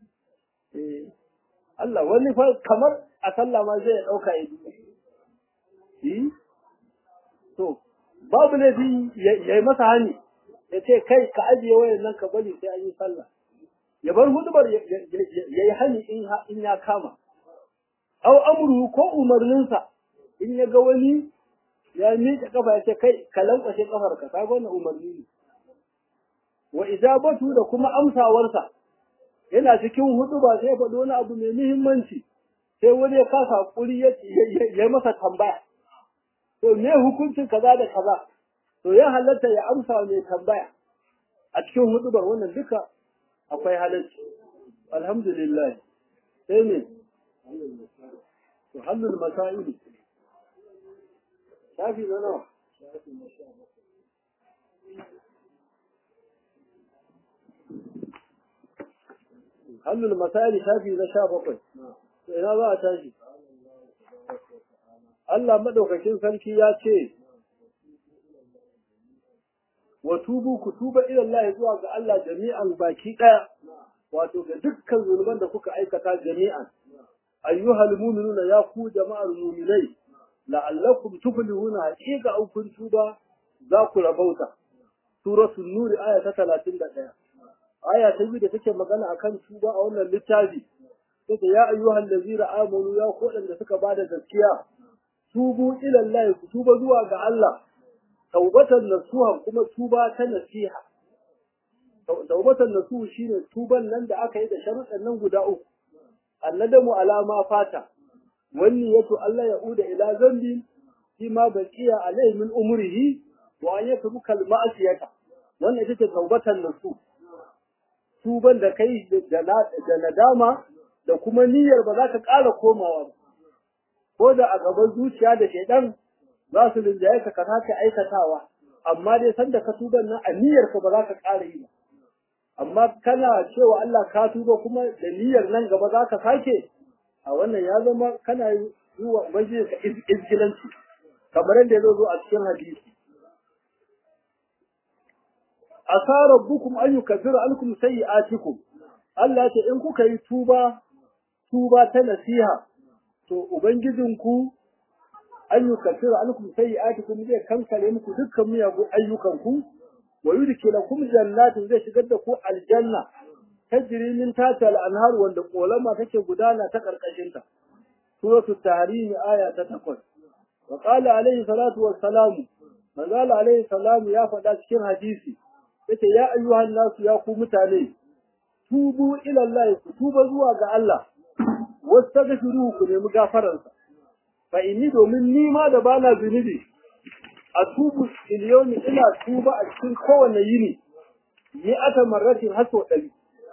Allah wani fa kamar a sallah ma zai ɗauka ya yi. To, babu laifi ya yi masa hani, ya ce kai ka ajiye wayan nan ka bari sai an yi sallah. Ya bar hudubar ya yi hani in ya kama. Au amuru ko umarninsa in ya ga wani ya miƙe kafa ya ce kai ka lankwashe kafar ka ka wannan umarni ne wa ijabatu da kuma amsawarsa yana cikin hudu ba sai faɗo wani abu mai muhimmanci sai wani ya kasa hakuri ya ya masa tambaya to me hukuncin kaza da kaza to ya halatta ya amsa mai tambaya a cikin hudubar wannan duka akwai halarci alhamdulillah sai ne to halul masaili shafi na nawa hannun masali shafi na sha bakwai ina za a tashi Allah maɗaukakin sarki ya ce wa tubu ku tuba ila Allah zuwa ga Allah jami'an baki daya wato ga dukkan zunuban da kuka aikata jami'an ayyuhal mu'minuna ya ku jama'ar mu'minai la'allakum tuflihuna haqiqa an kun tuba za ku rabauta suratul nur aya ta 31 aya ta biyu da take magana akan tuba a wannan littafi take ya ayyuhal ladzina amanu ya ku da suka bada gaskiya tubu ila Allah ku tuba zuwa ga Allah taubatan nasuha kuma tuba ta nasiha taubatan nasuhu shine tuban nan da aka yi da sharuɗan nan guda uku annadamu alama fata wani yato Allah ya uda ila zambi fi ma baqiya alai min umrihi wa an yatubu kal ma'siyata wannan ita ce taubatan nasu tuban da kai da nadama da kuma niyyar ba za ka ƙara komawa ba ko da a gaban zuciya da shaidan za su linjaye ka ka sake aikatawa amma dai sanda ka tuban nan a niyyar ka ba za ka ƙara yi ba amma kana cewa Allah ka tuba kuma da niyyar nan gaba za ka sake a wannan ya zama kana yi wa ubangiji ka izgilanci kamar yadda ya zo a cikin hadisi asa rabbukum an yukaffira ankum sayyi'atikum Allah ya ce in kuka yi tuba tuba ta nasiha to ubangijinku an yukaffira ankum sayyi'atikum zai kankare muku dukkan miyagun ayyukanku wa yudkhilukum jannatin zai shigar da ku aljanna tajri min tahtiha al-anhar wanda kolama take gudana ta karkashin ta suratul tahrim aya ta 8 wa qala alayhi salatu wassalam manzala alayhi salam ya faɗa cikin hadisi yace ya ayyuhan nasu ya ku mutane tubu ila Allah ku tuba zuwa ga Allah wastaghfiruhu ku nemi gafaransa fa inni domin ni ma da bana zunubi a tubu iliyoni ina tuba a cikin kowane yini ni ata marratin har sau ɗari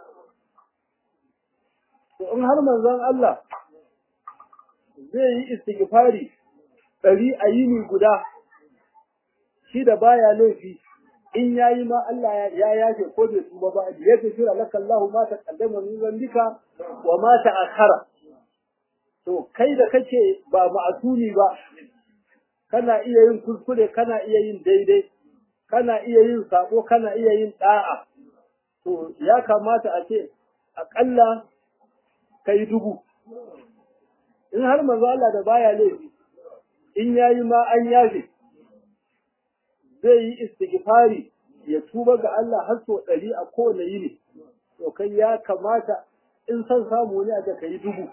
to in har manzon Allah zai yi istighfari ɗari a yini guda shi da baya laifi in yayi ma Allah ya yafe ko bai tuba ba ya tafira laka Allah ma ta kaddama min zambika wa ma ta akhara to kai da kake ba ma'asumi ba kana iya yin kuskure kana iya yin daidai kana iya yin sako kana iya yin da'a to ya kamata a ce akalla kai dubu in har manzo Allah da baya laifi in yayi ma an yafe zai yi istighfari ya tuba ga Allah har so ɗari a kowane yini to kai ya kamata in san samu ne aka kai dubu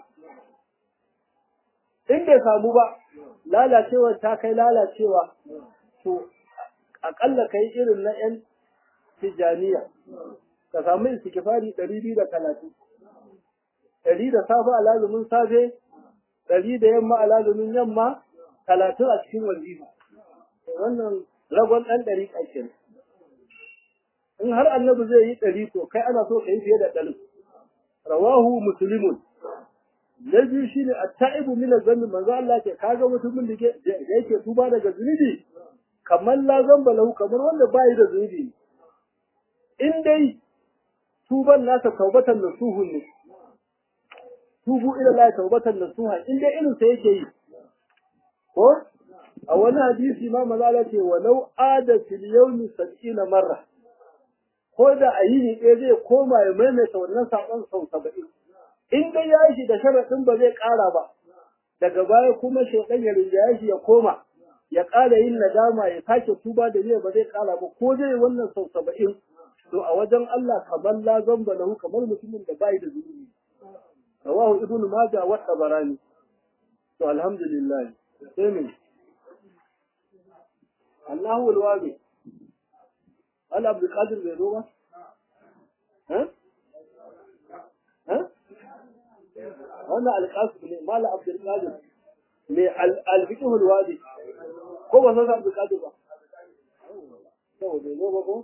in bai samu ba lalacewa ta kai lalacewa to akalla kai irin na yan tijaniya ka samu istighfari ɗari biyu da talatin ɗari da safe a lazumin safe ɗari da yamma a lazumin yamma talatin a cikin wazifa wannan ragon ɗan ɗari ƙarshen. In har annabi zai yi ɗari to kai ana so ka yi fiye da ɗari. Rawahu musulmun. Na biyu shi ne a ta'ibu mina zambi manzo Allah ke kaga mutumin da yake tuba daga zunubi kamar la zamba lahu kamar wanda ba yi da zunubi. In dai tuban nasa taubatan nasuhun ne. Tubu ila la taubatan nasuha in dai irin sa yake yi. Ko a wani hadisi ma maza ce walau ada fil yawmi sab'ina marra ko da a yini ɗaya zai koma ya maimaita wannan saƙon sau saba'in in dai ya shi da sharaɗin ba zai ƙara ba daga baya kuma shaiɗan ya rinjaye shi ya koma ya ƙara yin nadama ya sake tuba da zai ba zai ƙara ba ko zai wannan sau saba'in to a wajen Allah kamar la zamba lahu kamar mutumin da bai da zunubi rawahu ibnu majah wa tabarani to alhamdulillah sai min Allahu alwabi Allah Abdul Qadir bai zo ba ha ha wannan alqasim ne mala Abdul Qadir ne al-fiqh alwabi ko ba san Abdul Qadir ba to bai zo ba ko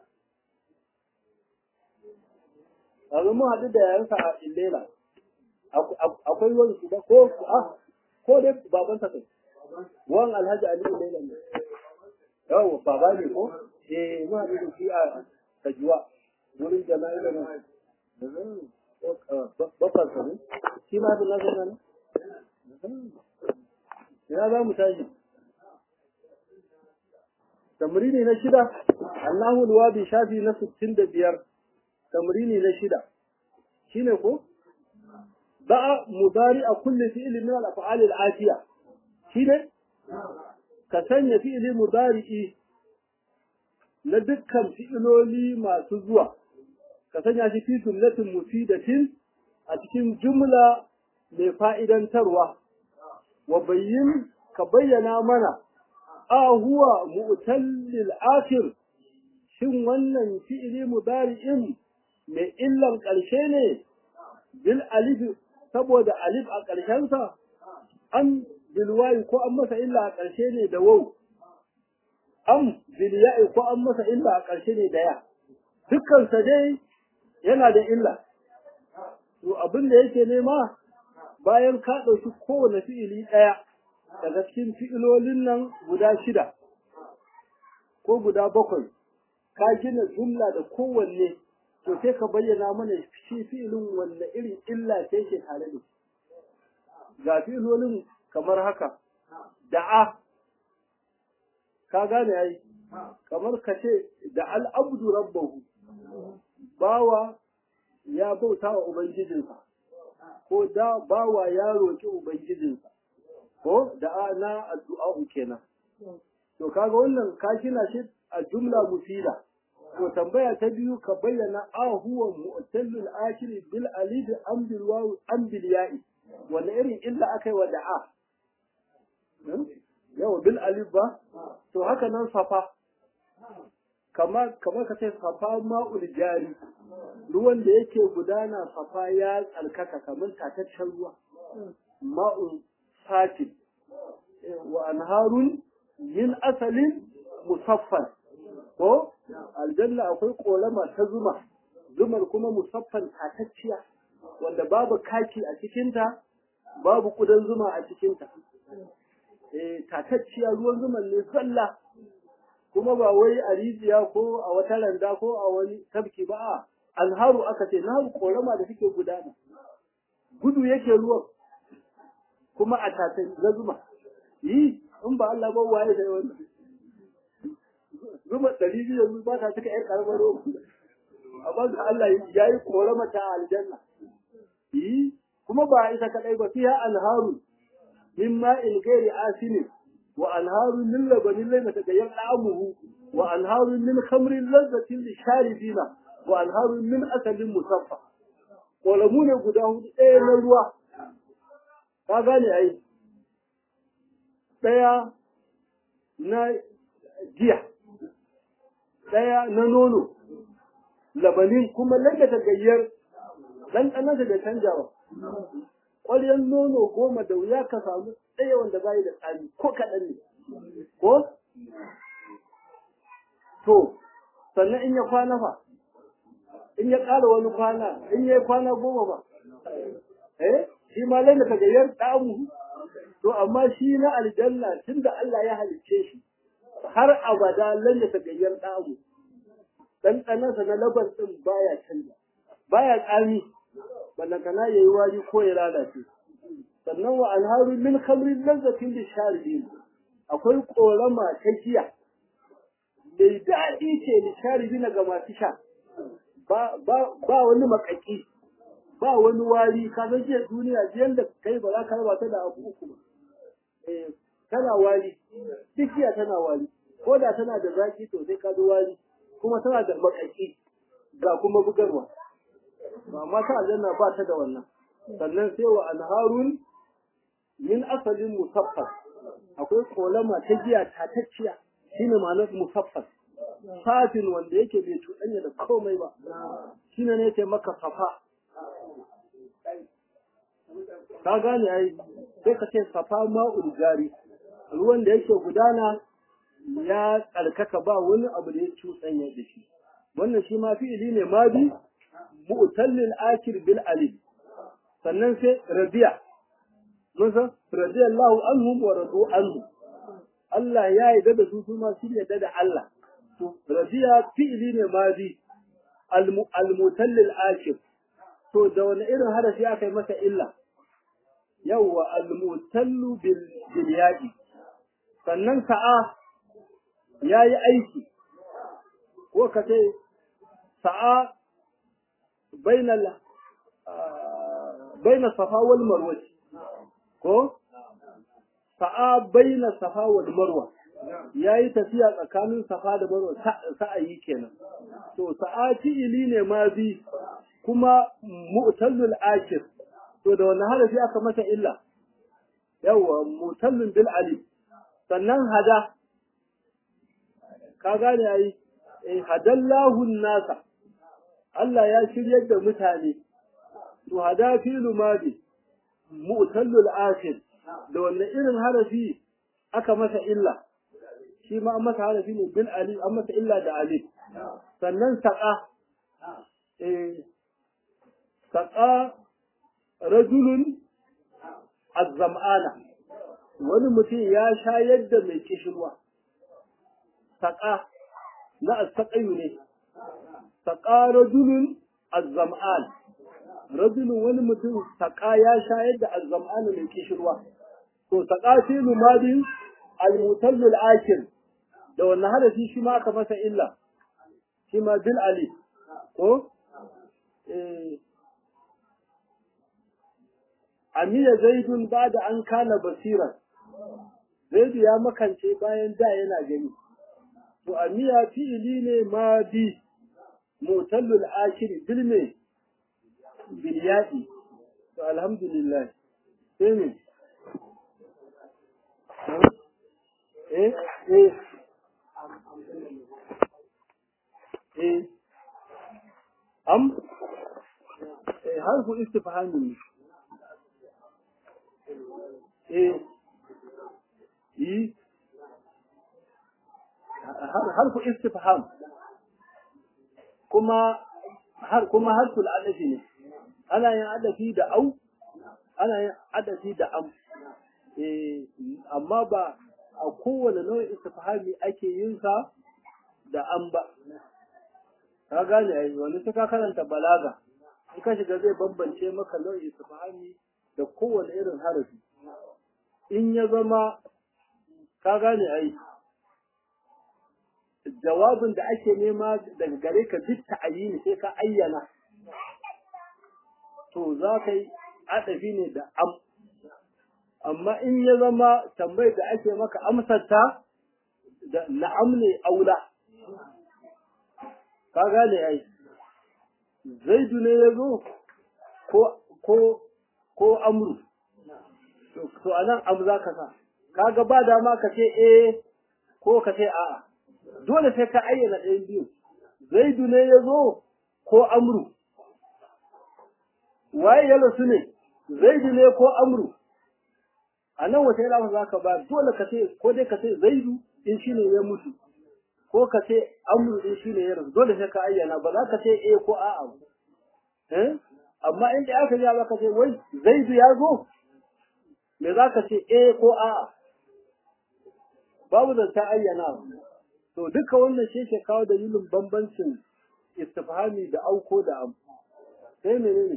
Yanzu mun haɗu da yayansa a Illela, akwai wani su ba ko ko dai babansa kai, wan Alhaji Ali Illela ne. yawo baba ne ko eh mu haɗu da shi a kajuwa wurin jama'i da nan babban sa ne shi ma da nazo nan ina za mu tashi tamrini na shida Allahu alwabi shafi na 65 tamrini na shida shine ko ba'a mudari a kulli fi'li min al-af'al al-atiya shine ka sanya fi'li mudari'i na dukkan fi'iloli masu zuwa ka sanya shi fi jumlatin mufidatin a cikin jumla mai fa'idantarwa wa bayyin ka bayyana mana a huwa mu'tallil akhir shin wannan fi'ili mudari'in mai illan ƙarshe ne bil alif saboda alif a ƙarshensa an bil wayi ko an masa illa a ƙarshe ne da wau am bil ya'i ko an masa illa a ƙarshe ne da ya dukkan sa dai yana da illa to abin da yake nema bayan ka ɗauki kowane fi'ili ɗaya daga cikin fi'ilolin nan guda shida ko guda bakwai ka gina jumla da kowanne to sai ka bayyana mana shi fi'ilin wanne irin illa ce ke tare da ga fi'ilolin kamar haka da'a ka gane ai kamar ka ce da al'abdu rabbahu bawa ya bauta wa ubangijinsa ko da bawa ya roƙi ubangijinsa ko da na addu'a kenan to kaga wannan ka kina shi a jumla mufida to tambaya ta biyu ka bayyana a huwa mu'tallul akhir bil alif am bil waw am bil ya'i wanda irin illa akai wa da'a yawa bil alif ba to haka nan safa kamar kamar ka ce safa ma'ul jari ruwan da yake gudana safa ya tsarkaka kamar tataccen ruwa ma'ul sakin wa anharun min asalin musaffan ko aljanna akwai kolama ta zuma zumar kuma musaffan tatacciya wanda babu kaki a cikinta babu kudan zuma a cikinta eh tatacciya ruwan zuman ne zalla kuma ba wai a rijiya ko a wata randa ko a wani tabki ba a alharu aka ce na korama da suke gudana gudu yake ruwan kuma a tatan na zuma yi in ba Allah ba waye da wannan zuma ɗari biyu yanzu ba ta cika ƴan ƙaramar roba amma ga Allah ya yi korama ta aljanna yi kuma ba ita kaɗai ba fiya alharu min ma'in gairi asinin وأنهار من لبن لم يتغير طعمه وأنهار من خمر لذة للشاربين وأنهار من أسل مصفى ولمون غداه ɗaya na ruwa ka gane ai ɗaya na giya ɗaya na nono labanin kuma lalle ta gayyar ɗanɗanarsa da canjawa ƙwaryar nono goma da wuya ka samu ɗaya wanda bayi da tsari ko kaɗan ne ko to sannan in ya kwana fa in ya ƙara wani kwana in ya yi kwana goma ba eh shi ma lalle ka gayyar ɗamu to amma shi na aljanna tunda Allah ya halicce shi har abada lalle ka gayyar ɗamu ɗanɗanansa na labar ɗin baya canza baya tsami ballantana ya yi wari ko ya lalace sannan wa alharu min khamrin lazzatin lisharibin akwai korama ta giya mai daɗi ce lisharibin ga masu sha ba ba wani makaki ba wani wari ka san jiya duniya jiyan da kai ba za ka raba ta da abu uku ba eh tana wari duk giya tana wari ko da tana da zaki to sai ka zo wari kuma tana da makaki ga kuma bugarwa amma ta aljanna ba ta da wannan sannan sai wa anharun min asalin musaffas akwai kolama ta giya tatacciya shine ma'anar musaffas safin wanda yake bai cuɗanya da komai ba shine ne yake maka safa ka gane ai sai ka ce safa ma'ul jari ruwan da yake gudana ya tsarkaka ba wani abu da ya cuɗanya da shi wannan shi ma fi'ili ne ma bi mu'tallil akir bil alif sannan sai radiya mun san radiyallahu anhum wa radu anhu Allah ya yarda da su su ma su yarda da Allah to radiya fi'ili ne ma bi al mutallil akir to da wani irin harafi aka yi masa illa yawwa al mutallu bil bil yadi sannan sa'a ya yi aiki ko ka ce sa'a bainal baina safa wal marwa ko sa'a baina safa wal marwa yayi tafiya tsakanin safa da marwa sa'ayi kenan to sa'a fi'ili ne ma bi kuma mu'tallul akir to da wannan harafi aka masa illa yawa mu'tallun bil alif sannan hada ka gane ai eh hadallahu nasa Allah ya shiryar da mutane to hada filu madi mu'tallul akhir da wannan irin harafi aka masa illa shi ma an masa harafi ne bil alif an masa illa da alif sannan saqa eh saqa rajulun azzam'ana wani mutum ya shayar da mai kishirwa saqa na astaqayu ne saqa rajulun azzam'an rajulun wani mutum saƙa ya shayar da azzam'ana mai kishirwa to saƙa fi lumadin almutallul akir da wannan hadafi shi ma aka masa illa shi ma bil ali ko eh amiya zaidun ba da an kana basira zaidu ya makance bayan da yana gani to amiya fi'ili ne ma bi mutallul akir bil me bilyaɗi to alhamdulillah sai ne eh eh eh am eh harfu istifhami eh yi harfu istifham kuma har kuma harful adafi ne ana yin adafi da au ana yin adafi da am eh amma ba a kowane nau'in istifhami ake yin sa da am ba ka gane ai wani suka karanta balaga in ka shiga zai bambance maka nau'in istifhami da kowane irin harafi in ya zama ka gane ai jawabin da ake nema daga gare ka duk ta'ayini sai ka ayyana to za ka yi adafi ne da am amma in ya zama tambayar da ake maka amsarta da na'am ne aula ka gane ai zaidu ne ya zo ko ko ko amru to anan am za ka sa kaga ba dama ka ce eh ko ka ce a'a dole sai ka ayyana ɗayan biyu zaidu ne ya zo ko amru waye ya rasu ne zaidu ne ko amru a nan wata yana za ka ba dole ka ce ko dai ka ce zaidu in shi ne ya mutu ko ka ce amru in shi ne ya rasu dole sai ka ayyana ba za ka ce eh ko a'a eh amma in da aka ja ka ce wai zaidu ya zo me za ka ce eh ko a'a babu zanta ayyana to duka wannan shi ke kawo dalilin bambancin istifhami da auko da am sai menene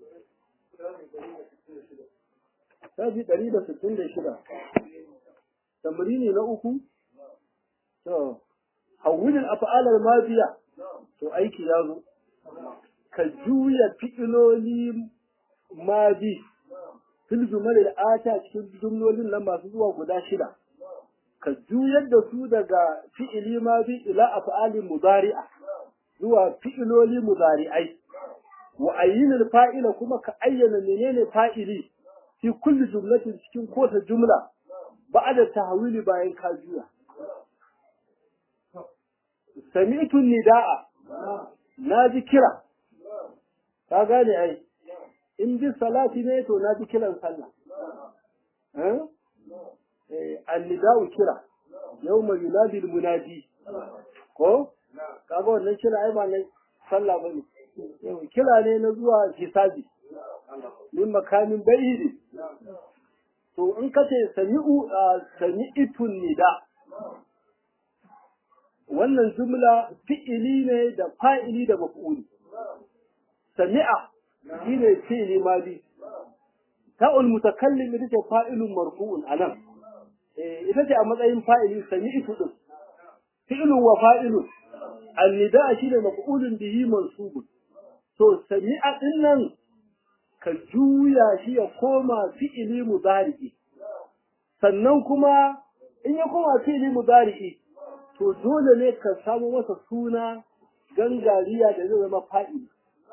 Shafi ɗari da sittin da shida. Tamrini na uku? To, hawilin afa'alar mafiya, to aiki ya zo. Ka juya fi'iloli mabi, fil jumalil ata cikin jumlolin nan masu zuwa guda shida. Ka juyar da su daga fi'ili mabi ila afa'alin mudari'a zuwa fi'iloli mudari'ai. Wa ayyinil fa'ila kuma ka ayyana menene fa'ili fi kulli jumlatin cikin kota jumla ba'da tahwili bayan ka juya sami'tu nida'a naji kira ka gane ai in bi salati ne to naji kiran sallah eh eh annida'u kira yawma yunadi almunadi ko kaga wannan kira ai ba ne sallah bane kira ne na zuwa hisabi min makamin bayidi to in ka ce sami'u sami'itun nida wannan jumla fi'ili ne da fa'ili da maf'uli sami'a shine fi'ili madi ta'ul mutakallim ita ce fa'ilun marfu'un anan eh ita ce a matsayin fa'ili sami'tu din fi'ilun wa fa'ilun annida shine maf'ulun bihi mansubun to sami'a din nan ka juya shi ya koma fi'ili mudari'i sannan kuma in ya koma fi'ili mudari'i to dole ne ka samu masa suna gangariya da zai zama fa'ili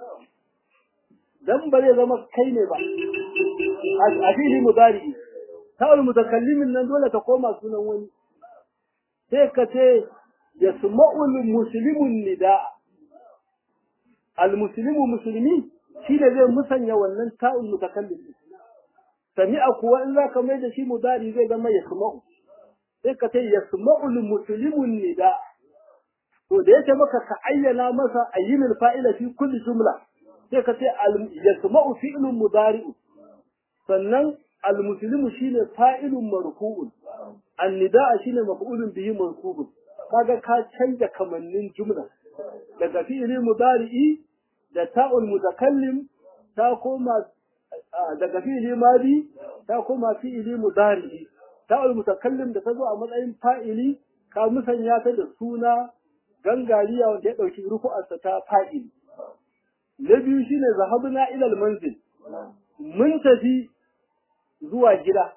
dan ba zai zama kai ne ba a fi'ili mudari'i ta'ul mutakallimin nan dole ta koma sunan wani sai ka ce yasma'ul muslimun nida al muslimu muslimi shi ne zai musanya wannan ta'ul mutakallim sami'a kuwa in zaka mai da shi mudari zai zama yasma'u sai ka ce yasma'ul muslimun nida to da yake maka ka ayyana masa ayyinul fa'ila fi kulli jumla sai ka ce yasma'u fi'lun mudari'u sannan al-muslimu shine fa'ilun marfu'un an-nida'a shine maf'ulun bihi mansubun kaga ka canja kamannin jumla daga fi'ili mudari'i da ta'ul mutakallim ta koma daga fi'ili madi ta koma fi'ili mudari'i ta'ul mutakallim da ta zo a matsayin fa'ili ka musanya ta da suna gangariya wanda ya dauki rufu'arsa ta fa'ili na biyu shine zahabna ila al-manzil mun tafi zuwa gida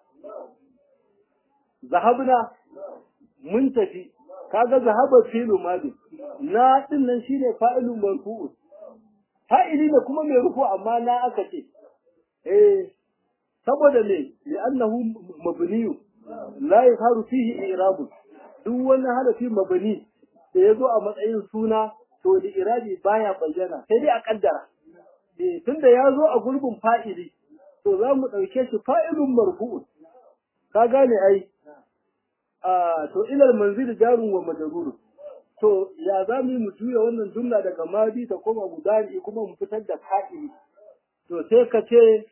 zahabna mun tafi kaga zahaba filu madi na din nan shine fa'ilun marfu'un fa'ili ne kuma mai rufu amma na aka ce eh saboda me li'annahu mabniyu la yafaru fihi i'rab duk wani harafi mabni da yazo a matsayin suna to da irabi baya bayyana sai dai a kaddara eh tunda yazo a gurbin fa'ili to za mu ɗauke shi fa'ilun marfu'un ka gane ai a to ilal manzil jarun wa majrur to ya za mu mu juya wannan jumla daga madi ta koma mudari kuma mu fitar da fa'ili to sai ka ce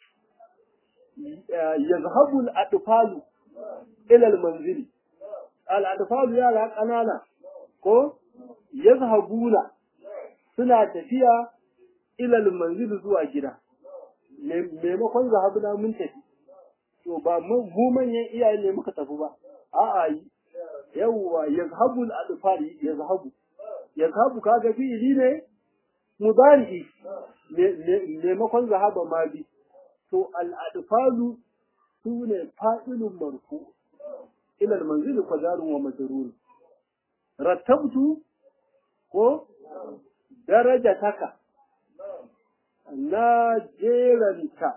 yazhabu al-atfalu ila al-manzil al-atfalu yara kanana ko yazhabuna suna tafiya ila al-manzil zuwa gida maimakon zahabuna mun tafi to ba mu manyan iyaye ne muka tafi ba a'a yawwa yazhabu al-adfar yazhabu yazhabu kaga fi'ili ne mudari maimakon zahaba ma bi to al-adfalu sune fa'ilun marfu ila al-manzil qadarun wa majrur rattabtu ko darajataka na jeranta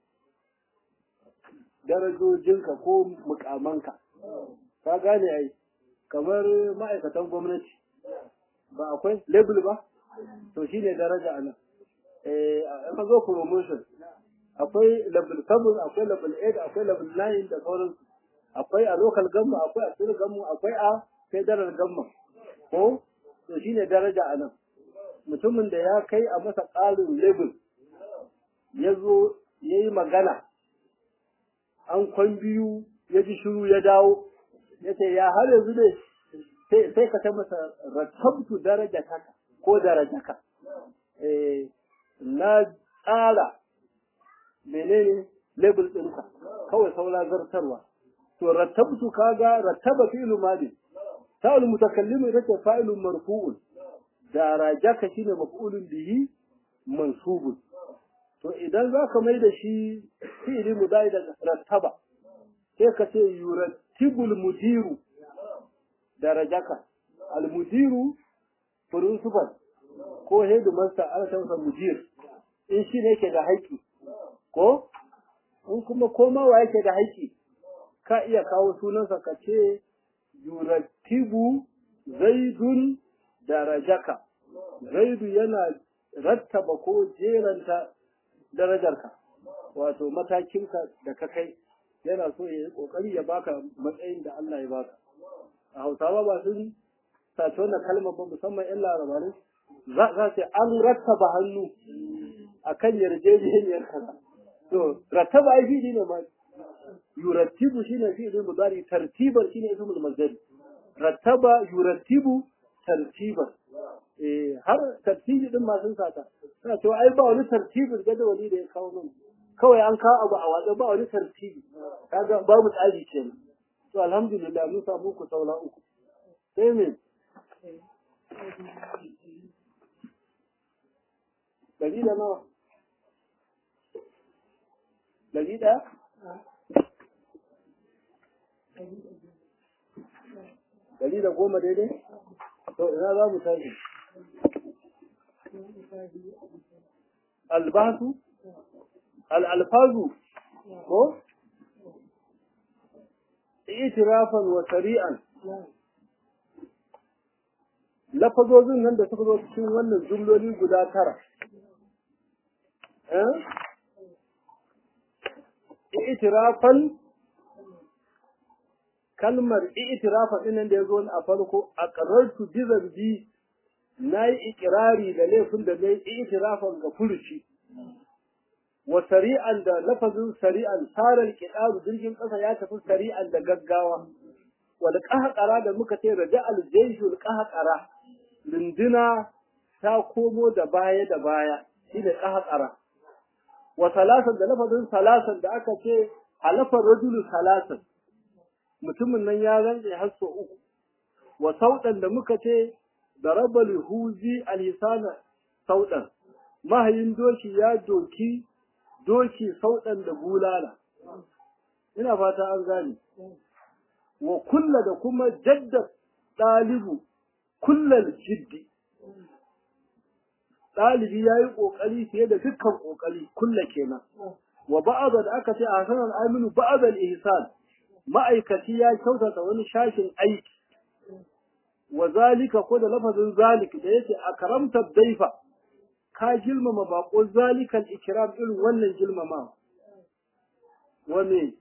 darajojinka ko mukamanka ka gane ai kamar ma'aikatan gwamnati ba akwai label ba to shine daraja anan eh an zo promotion akwai level 7 akwai level 8 akwai level 9 da sauran akwai a local gamma akwai a state gamma akwai a federal gamma ko to shine daraja anan mutumin da ya kai a masa ƙarin level ya zo ya yi magana an kwan biyu ya ji shiru ya dawo ya ce ya har yanzu ne sai ka ta masa rattabtu daraja taka ko darajaka na tsara menene level ɗinka kawai saura zartarwa to rattabtu kaga rattaba fi'lu madi ta'ul mutakallimu yake fa'ilun marfu'un darajaka shine maf'ulun bihi mansubun to idan za ka mai da shi fi'ili mudai da rattaba sai ka ce yurattibul mudiru darajaka al mudiru principal ko headmaster ana tansa mudir in shi ne yake da haƙƙi ko in kuma komawa yake da haƙƙi ka iya kawo sunansa ka ce yurattibu zaidun darajaka zaidu yana rattaba ko jeranta darajarka wato matakinka da ka kai yana so ya yi kokari ya baka matsayin da Allah ya baka a hausawa ba sun sace wannan kalmar ba musamman yan larabarai za za ce an rattaba hannu akan yarjejeniyar kaza to rattaba ai fi'ili ne ma yurattibu shine fi'il mudari tartiban shine ismul mazdari rattaba yurattibu tartiban eh har tartibi din ma sun sata suna cewa ai ba wani tartibin jadawali da ya kawo nan kawai an kawo abu a watsa ba wani tartibi kaga babu tsari kenan to alhamdulillah mun samu ku saura uku sai me ɗari da nawa ɗari ɗaya ɗari da goma daidai to ina za mu tashi albasu al'alfazu ko itirafan wa sari'an lafazozin nan da suka zo cikin wannan jumloli guda tara itirafan kalmar itirafa ɗin da ya zo a farko a ƙararsu bizarbi na yi ikirari da laifin da na yi itirafan ga furuci wa sari'an da lafazin sari'an sarar kiɗaru jirgin ƙasa ya tafi sari'an da gaggawa wal ƙahaƙara da muka ce raja aljaishul ƙahaƙara lunduna ta komo da baya da baya shi ne ƙahaƙara wa salasan da lafazin salasan da aka ce halafar rajulu salasan mutumin nan ya rantse har sau uku wa sauɗan da muka ce da rabal huzi alhisana sauɗan mahayin doki ya doki doki sauɗan da bulala ina fata an gane wa kulla da kuma jadda ɗalibu kullal jiddi ɗalibi ya yi ƙoƙari fiye da dukkan ƙoƙari kulla kenan wa ba'ada da aka ce a hasanan aminu ba'adal ihsan ma'aikaci ya kyautata wani shashin aiki wa zalika ko da lafazin zalik da yake a karamtar daifa ka girmama bako zalikan ikram irin wannan girmama wa me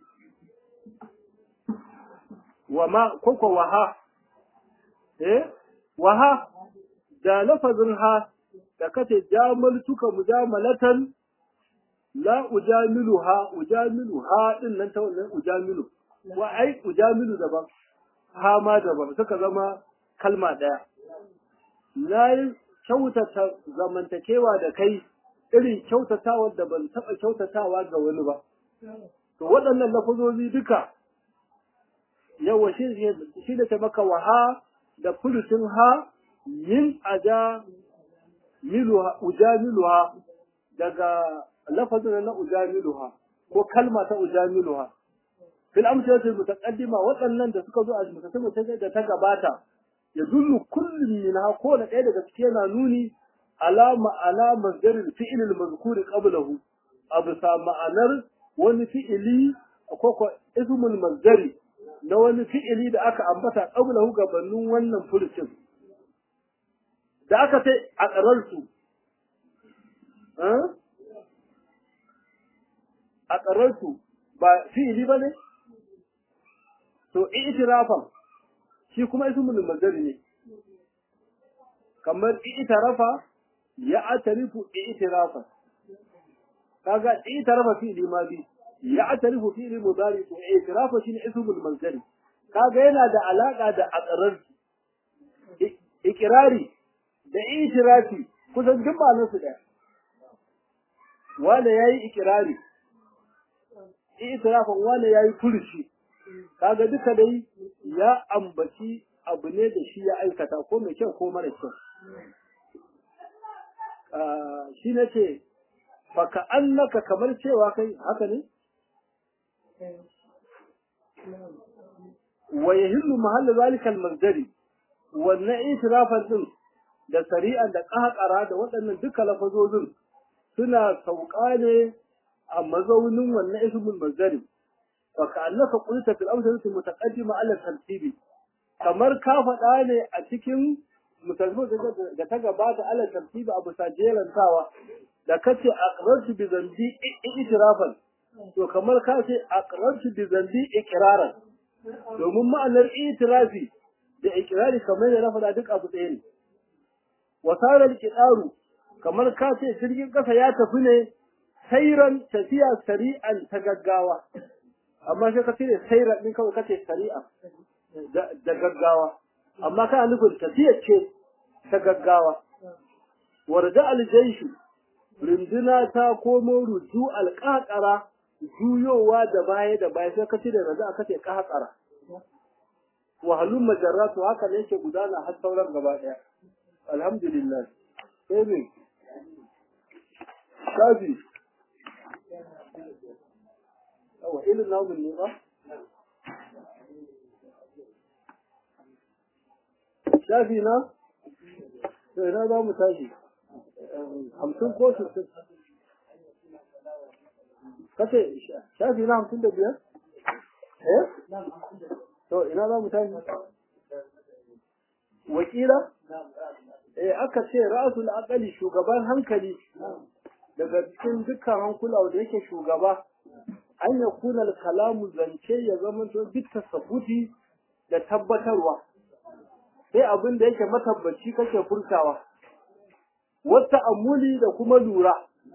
wa ma koko waha eh waha da lafazin ha da kace jamaltuka mujamalatan la ujamiluha ujamiluha din nan ta wannan ujamilu wa ai ujamilu daban ha ma daban suka zama kalma daya na yi kyautata zamantakewa da kai irin kyautatawa da ban taɓa kyautatawa ga wani ba to waɗannan lafazozi duka yawa shi da ta maka waha da furucin ha yin aja miluha ujamiluha daga lafazin na ujamiluha ko kalma ta ujamiluha fil amsalati mutaqaddima waɗannan da suka zo a mutasammata da ta gabata ya dullu kullum minha ko na ɗaya daga cikin yana nuni ala ma'ana masdarin fi'il al-mazkur qablahu abu sa ma'anar wani fi'ili ko ko ismul masdari na wani fi'ili da aka ambata qablahu gabanin wannan furucin da aka sai a ƙararsu a ƙararsu ba fi'ili ba ne to itirafan shi kuma ismul mazari ne kamar itirafa ya atarifu itirafan kaga itirafa fi'ili ma bi ya atarifu fi'ili mudari to itirafa shine ismul mazari kaga yana da alaka da aqrar ikirari da itirafi kusan duk ba su daya wanda yayi ikirari itirafan wanda yayi furuci kaga duka dai ya ambaci abu ne da shi ya aikata ko mai kyau ko mara kyau shi ne ce faka annaka kamar cewa kai haka ne wa yahillu mahalla zalika al-masdari wannan itirafan din da sari'an da ƙaƙara da waɗannan duka lafazozin suna sauka ne a mazaunin wannan ismul masdari فكأنك قلت في الأمثلة المتقدمة على الترتيب kamar ka faɗa ne a cikin musulmi da ta gabata ala tartibi abu sajelantawa da kace aqrartu bi zambi itirafan to kamar ka ce aqrartu bi zambi iqraran domin ma'anar itirafi da iqrari kamar ya faɗa duk abu ɗaya ne wasara al kamar ka ce jirgin ƙasa ya tafi ne sairan tafiya sari'an ta gaggawa amma sai ka cire sairan din kawai kace sari'a da gaggawa amma kana nufin tafiyar ce ta gaggawa warda aljaishu runduna ta komo ruju alƙaƙara juyowa da baya da baya sai ka cire raza aka ce ƙaƙara wahalun majarratu haka ne yake gudana har sauran gaba ɗaya alhamdulillah sai me shafi yawa ilin namun ne ba shafi na sai na za mu tashi hamsin ko sittin kace shafi na hamsin da biyar eh to ina za mu tashi wakila eh aka ce ra'sul aqali shugaban hankali daga cikin dukkan hankula da yake shugaba an ya kuna kalamu zance ya zama to duk tasabuti da tabbatarwa sai abin da yake matabbaci kake furtawa wata amuli da kuma lura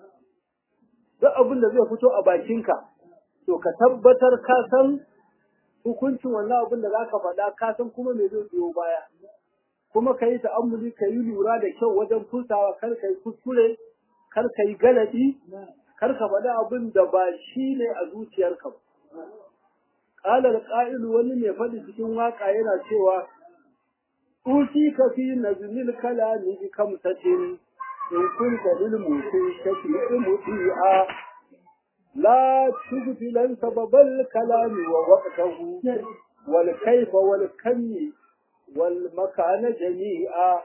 duk abin da zai fito a bakinka to ka tabbatar ka san hukuncin wannan abin da zaka faɗa ka san kuma me zai biyo baya kuma ka yi ta'ammuli ka yi lura da kyau wajen furtawa kar ka yi kuskure kar ka yi galadi kar ka faɗi abin da ba shi ne a zuciyarka ba ƙalar ƙa'ilu wani mai faɗi cikin waƙa yana cewa Usi ka fi nazmil kalami bi kamsatin in kunta lil musi shafi muti'a la tubtilan sababal kalami wa waqtahu wal kayfa wal kammi wal makana jami'a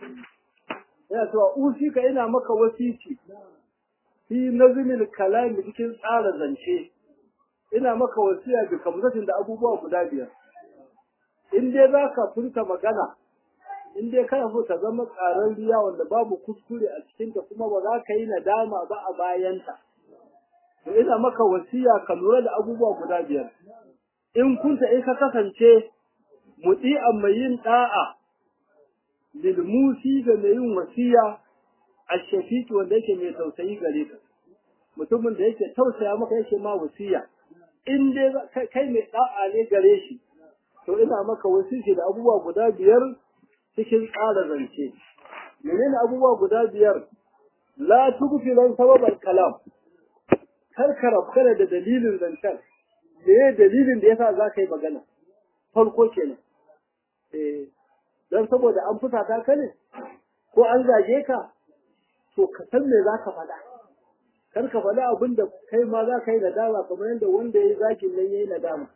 yana cewa usi ka ina maka wasici fi nazmil kalami cikin tsara zance ina maka wasiya bi kamsatin da abubuwa guda biyar in dai zaka furta magana in dai kana so ta zama riya wanda babu kuskure a cikinta kuma ba za ka yi nadama ba a bayanta to ina maka wasiya ka lura da abubuwa guda biyar in kunta in ka kasance muti'an mai yin da'a lil musi da mai yin wasiya a shafiqi wanda yake mai tausayi gare ka mutumin da yake tausaya maka yake ma wasiya in dai kai mai da'a ne gare shi to ina maka wasiya da abubuwa guda biyar cikin tsara zance menene abubuwa guda biyar la tugfilan sababal kalam kar ka rabkana da dalilin zancen me dalilin da yasa za ka yi magana farko kenan eh dan saboda an fusata ka ne ko an zage ka to ka san me za ka faɗa kar ka faɗa abin da kai ma za ka yi nadama kamar yadda wanda ya yi zagin nan ya yi nadama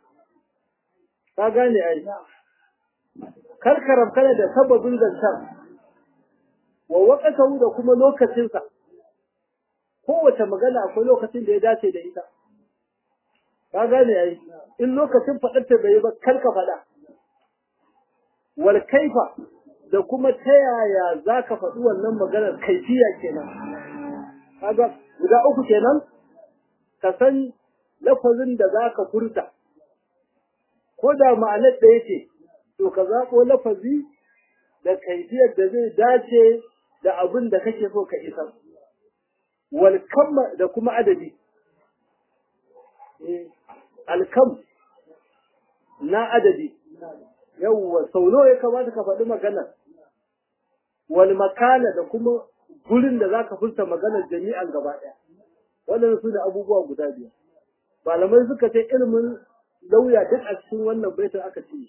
ka gane ai karkaram kana da sababin zancen wa waƙatahu da kuma lokacinsa kowace magana akwai lokacin da ya dace da ita ka gane yayi in lokacin faɗarta bai yi ba kar ka faɗa wal kaifa da kuma ta yaya za ka faɗi wannan maganar kaifiya kenan kaga guda uku kenan ka san lafazin da za ka furta ko da ma'anar ɗaya ce to ka zaɓo lafazi da kaifiyar da zai dace da abin da kake so ka isar wal kamma da kuma adadi alkam na adadi yawwa sau nawa ya kamata ka faɗi magana wal makana da kuma gurin da zaka furta maganar jami'an gaba ɗaya waɗannan su ne abubuwa guda biyar malamai suka ce ilimin lauya duk a cikin wannan baitin aka ce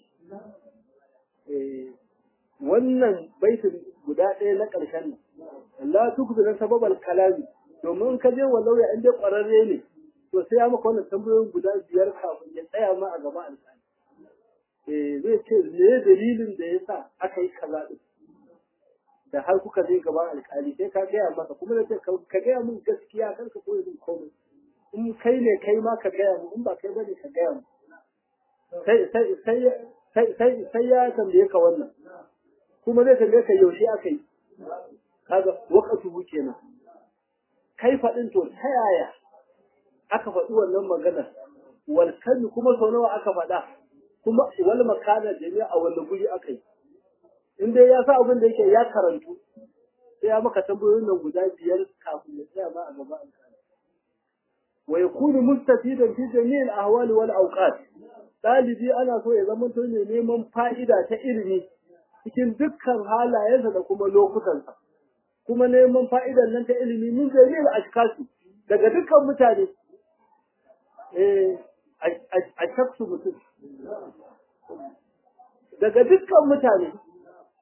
wannan baitin guda ɗaya na ƙarshen nan la tukbi na sababal kalami domin ka je wa lauya in dai ƙwararre ne to sai ya maka wannan tambayoyin guda biyar kafin ya tsaya ma a gaba alƙali eh zai ce me dalilin da ya sa aka yi kaza din da har kuka je gaban alƙali sai ka gaya masa kuma da ce ka gaya min gaskiya kar ka koyi min komai in kai ne kai ma ka gaya min in ba kai bane ka gaya min sai sai sai sai sai ya tambaye ka wannan kuma zai tambaye ka yaushe aka yi kaga wakatu kenan kai faɗin to ta yaya aka faɗi wannan maganar wal kalmi kuma sau nawa aka faɗa kuma wal makana jami'a a wani guri aka yi in dai ya sa abin da yake ya karantu sai ya maka tambayoyin nan guda biyar kafin ya tsaya ma a gaba alƙali wa yakunu mustafidan fi jami'il ahwali wal awqat ɗalibi ana so ya zama to ne neman fa'ida ta ilimi cikin dukkan halayensa da kuma lokutansa kuma neman fa'idan nan ta ilimi min jami'il ashkasi daga dukkan mutane eh a shaksu mutum daga dukkan mutane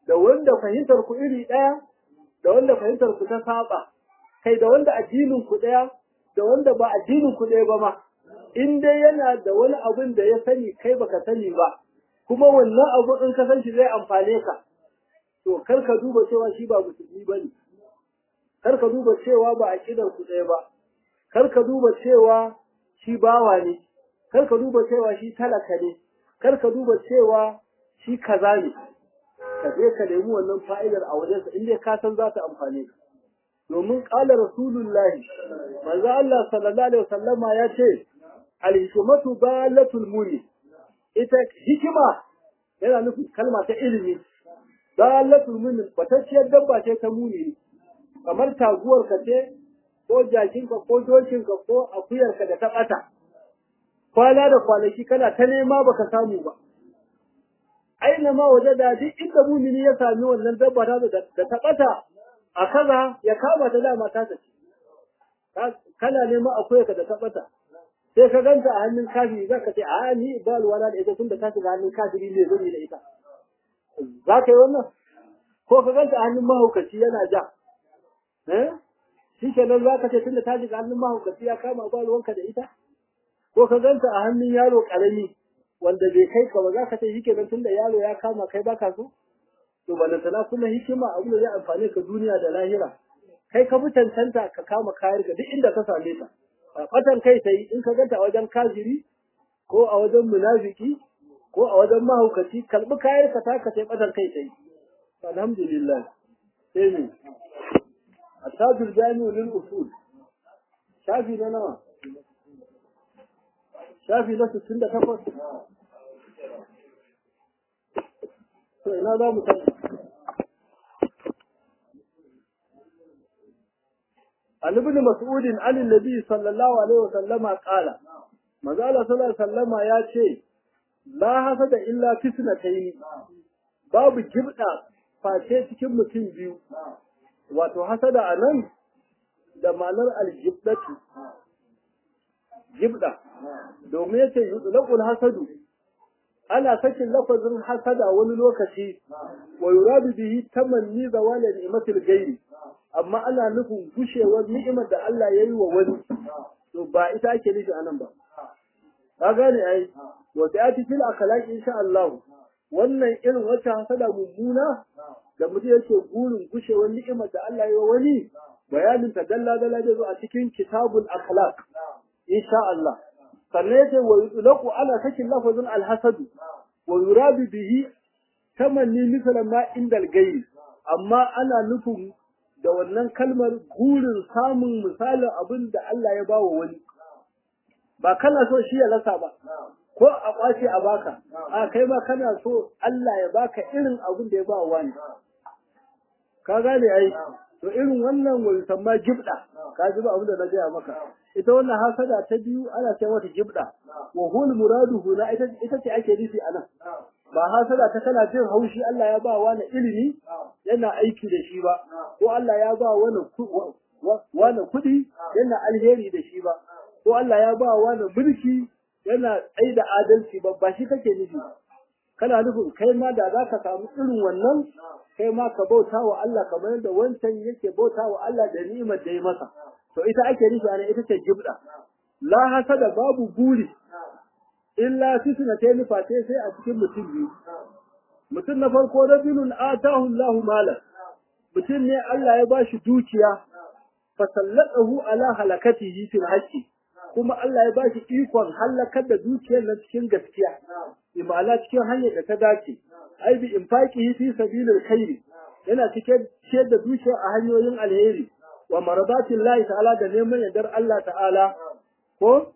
da wanda fahimtar ku iri ɗaya da wanda fahimtar ku ta saba kai da wanda addinin ku ɗaya da wanda ba addinin ku ɗaya ba ma in dai yana da wani abin da ya sani kai baka sani ba kuma wannan abu in ka san shi zai amfane ka to kar ka duba cewa shi ba musulmi bane kar ka duba cewa ba aqidar ku ɗaya ba kar ka duba cewa shi bawa ne kar ka duba cewa shi talaka ne kar ka duba cewa shi kaza ne ka je ka nemi wannan fa'idar a wajensa in dai ka san za ta amfane ka domin ƙala rasulullahi manzo Allah sallallahu alaihi wasallama ya ce al-hikmatu balatul muni ita hikima yana nufin kalma ta ilimi balatul muni batacciyar dabba ce ta muni kamar taguwar ka ce ko jakinka ko dokinka ko akuyarka da ta ɓata kwana da kwanaki kana ta nema baka samu ba aina ma waje da duk inda mumini ya sami wannan dabba ta da ta ɓata a kaza ya kama ta dama ta tafi kana neman akuyarka da ta ɓata sai ka ganta a hannun kafiri za ka ce a ni ba alwala da ita tunda ta shiga hannun kafiri ne zan yi da ita za ka yi wannan ko ka ganta a hannun mahaukaci yana ja shi kenan za ka ce tunda ta shiga hannun mahaukaci ya kama ba ruwanka da ita ko ka ganta a hannun yaro karami wanda bai kai ka ba za ka ce shi kenan tunda yaro ya kama kai baka so to balantana kuma hikima abu da zai amfane ka duniya da lahira kai ka fi cancanta ka kama kayar ka duk inda ka same ta fatan kai ta yi in ka ganta a wajen kafiri ko a wajen munafiki ko a wajen mahaukaci kalbi kayar ka ta ka sai fatan kai ta yi alhamdulillah sai ne التاج الجامع للأصول شافي لنا شافي لنا ستين تفض ina za mu tafi عن ابن مسعود عن النبي صلى الله عليه وسلم قال ماذا الله صلى الله عليه وسلم يا ce la hasada illa fitnatayn babu jibda face cikin mutum biyu wato hasada a nan da ma'anar aljibdatu jibda domin yace yutlaqul hasadu ana sakin lafazin hasada wani lokaci wa yuradu bihi tamanni zawal ni'matil ghairi amma ana nufin gushewar ni'imar da Allah ya yi wa wani to ba ita ake nufi anan ba ka gane ai wa ta'ati fil akhlaqi insha Allah wannan irin wata hasada mummuna da mutum yake gurin gushewar ni'imar da Allah ya yi wa wani bayanin ta dalla dalla da zo a cikin kitabul akhlaq insha Allah sannan yace wa yutlaqu ala sakin lafazin alhasad wa yuradu bihi tamanni mislan ma indal ghairi amma ana nufin da wannan kalmar gurin samun misalin abin da Allah ya bawa wani ba kana so shi ya rasa ba ko a kwace a baka a kai ma kana so Allah ya baka irin abin da ya ba wani ka gane ai to irin wannan wani samma jibda ka ji ba abin da na gaya maka ita wannan hasada ta biyu ana ce mata jibda wa hul muraduhu na ita ita ce ake nufi anan ba hasada ta kana jin haushi Allah ya ba wani ilimi yana aiki da shi ba ko Allah ya ba wani wani kuɗi yana alheri da shi ba ko Allah ya ba wani mulki yana tsaye da adalci ba ba shi kake nufi kana nufin kai ma da za ka samu irin wannan kai ma ka bauta wa Allah kamar yadda wancan yake bauta wa Allah da ni'imar da ya masa to ita ake nufi ana ita ce jibda la hasada babu buri illa fitna ta nufa sai sai a cikin mutum biyu mutum na farko rajulun atahu Allahu malan mutum ne Allah ya bashi dukiya fasallatahu ala halakatihi fil haqqi kuma Allah ya bashi ikon halakar da dukiyar nan cikin gaskiya imana cikin hanyar da ta dace ai bi infaqihi fi sabilil khairi yana cikin ciyar da dukiya a hanyoyin alheri wa maradatin Allah ta'ala da neman yardar Allah ta'ala ko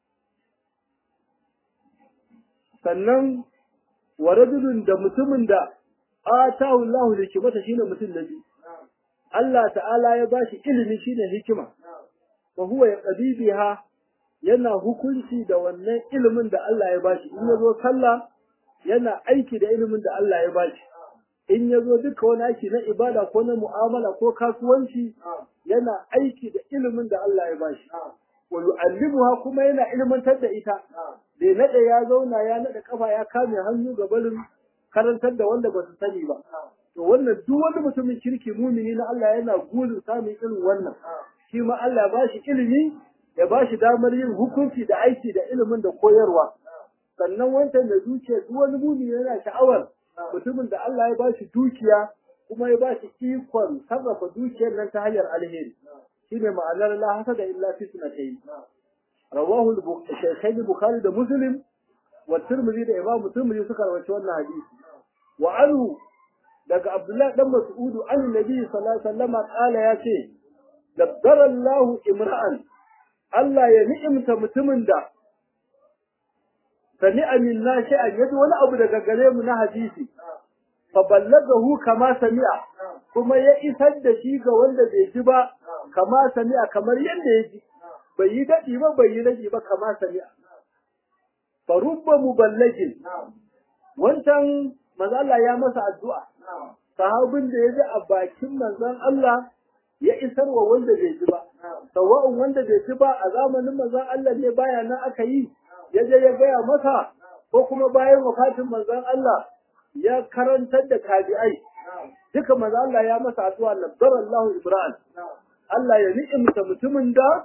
sannan wa rajulun da mutumin da atahu Allah hikimata shine mutum na biyu Allah ta'ala ya bashi ilimi shine hikima wa huwa yaqdi biha yana hukunci da wannan ilimin da Allah ya bashi in yazo sallah yana aiki da ilimin da Allah ya bashi in yazo duka wani aiki na ibada ko na mu'amala ko kasuwanci yana aiki da ilimin da Allah ya bashi wa yu'allimuha kuma yana ilmantar da ita bai nade ya zauna ya nade kafa ya kame hannu ga barin karantar da wanda ba su sani ba to wannan duk wani mutumin kirki mumini na Allah yana gurin samun irin wannan shi ma Allah ba shi ilimi ya ba shi damar yin hukunci da aiki da ilimin da koyarwa sannan wancan da zuciya duk wani mumini yana sha'awar mutumin da Allah ya ba shi dukiya kuma ya ba shi ikon sarrafa dukiyar nan ta hanyar alheri shine ma'anar la hasada illa fi sunatayn rawahu al-shaykhain bukhari da muslim wa tirmidhi da imam tirmidhi suka rawaito wannan hadisi wa anhu daga abdullah dan mas'ud an nabi sallallahu alaihi wasallam qala ya ce dabbara Allah imra'an Allah ya ni'imta mutumin da sami'a minna shay'an yaji wani abu daga gare mu na hadisi fa ballagahu kama sami'a kuma ya isar da shi ga wanda bai ji ba kama sami'a kamar yadda ya ji bai yi daɗi ba bai yi rage ba kama sami'a fa rubba muballagin wancan manzo Allah ya masa addu'a sahabin da ya ji a bakin manzon Allah ya isar wa wanda bai ji ba sawa'un wanda bai ji ba a zamanin manzon Allah ne baya nan aka yi ya je ya gaya masa ko kuma bayan wafatin manzon Allah ya karantar da tabi'ai duka manzo Allah ya masa addu'a nazzara Allahu Ibrahim Allah ya ni'imta mutumin da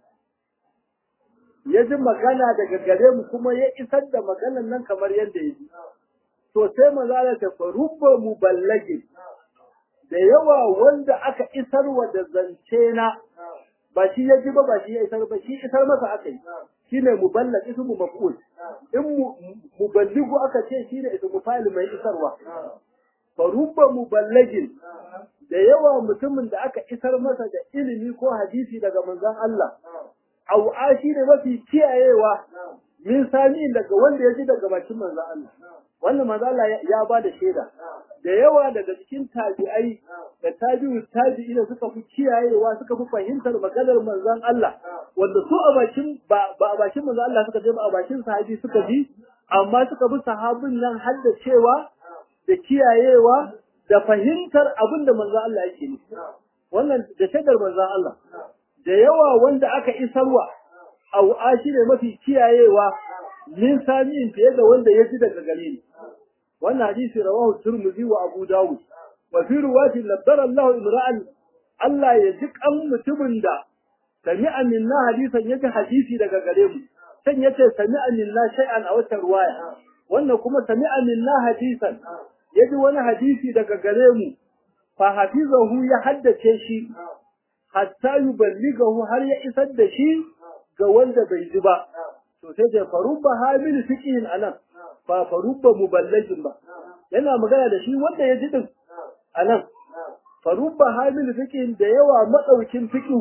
ya ji magana daga gare mu kuma ya isar da maganan nan kamar yadda ya ji to sai manzo Allah ta farubba muballagin da yawa wanda aka isar wa da zance na ba shi ya ji ba ba shi ya isar ba shi isar masa aka yi shine muballag ismu maf'ul in muballigu aka ce shine ismu fa'il mai isarwa farubba muballagin da yawa mutumin da aka isar masa da ilimi ko hadisi daga manzon Allah au ashi ne mafi kiyayewa min sami daga wanda ya ji daga bakin manzon Allah wannan manzon Allah ya ba da shaida da yawa daga cikin tabi'ai da tabi'u tabi'i da suka fi kiyayewa suka fi fahimtar maganar manzon Allah wanda su a bakin ba a bakin manzon Allah suka je ba a bakin sahabi suka ji amma suka bi sahabin nan har da cewa da kiyayewa da fahimtar abin da manzon Allah yake nufi wannan da shaidar manzon Allah da yawa wanda aka isarwa au ashi ne mafi kiyayewa min sami'in fiye da wanda ya ji daga gare ni wannan hadisi rawahu Tirmidhi wa Abu Dawud wa fi riwayati laddara Allah imra'an Allah ya ji kan mutumin da sami'a minna hadisan yaji hadisi daga gare mu san yace sami'a minna shay'an a wata riwaya wannan kuma sami'a minna hadisan yaji wani hadisi daga gare mu fa hafizahu ya haddace shi hatta yuballighahu har ya isar da shi ga wanda bai ji ba to sai da farubba hamil fiqhin anan ba farubba muballagin ba yana magana da shi wanda ya ji din anan farubba hamil fiqhin da yawa madaukin fiqhu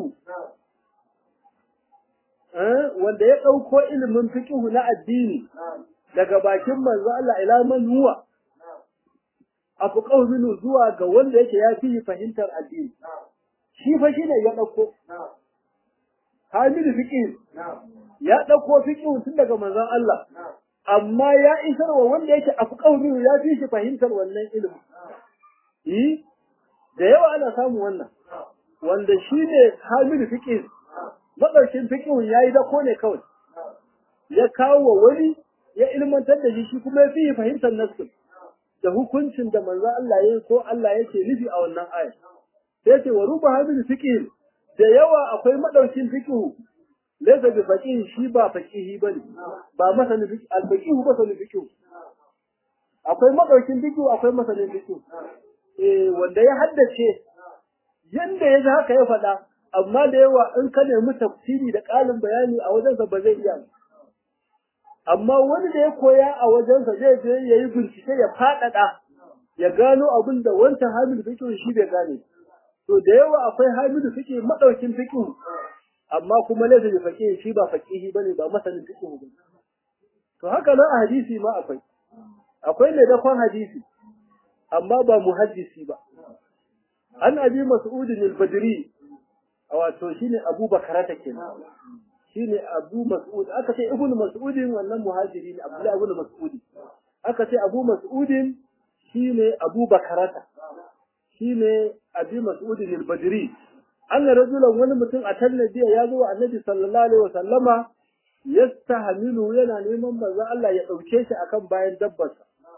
eh wanda ya dauko ilimin fiqhu na addini daga bakin manzo Allah ila man huwa afqahu minhu zuwa ga wanda yake ya fi fahimtar addini shi fa shine ya dauko hamil fiqhin ya dauko fiqhu tun daga manzon Allah amma ya isar wa wanda yake afqahu minhu ya fi shi fahimtar wannan ilimi eh da yawa ana samu wannan wanda shine hamil fiqhin madaukin fiqhun yayi da ko ne kawai ya kawo wa wani ya ilmantar da shi kuma ya fi fahimtar nassin da hukuncin da manzo Allah ya ko Allah yake nufi a wannan aya sai ce wa ruba hadin fiqh da yawa akwai madaukin fiqh laysa bi faqih shi ba faqihi bane ba masanin fiqh al faqih ba sanin fiqh akwai madaukin fiqh akwai masanin fiqh eh wanda ya haddace yanda ya ji haka ya faɗa amma da yawa in ka nemi tafsiri da ƙarin bayani a wajensa ba zai iya amma wani da ya koya a wajensa zai je ya yi bincike ya faɗaɗa ya gano abin da wancan hamidu fiƙi shi bai gane to da yawa akwai hamidu fiƙi maɗaukin fiƙi amma kuma laifin da faƙi shi ba faƙihi bane ba masanin fiƙi ba to haka nan a hadisi ma akwai akwai mai dakon hadisi amma ba muhaddisi ba an abi mas'udin al-badri wato shine Abu Bakarata kenan shine Abu Mas'ud aka ce Ibn Mas'udin wannan muhajiri ne Abdullah ibn Mas'ud aka ce Abu Mas'udin shine Abu Bakarata shine Abi Mas'udin al-Badri anna rajulan wani mutum a tannabiya ya zo annabi sallallahu alaihi wasallama yastahmilu yana neman manzo Allah ya dauke shi akan bayan dabbarsa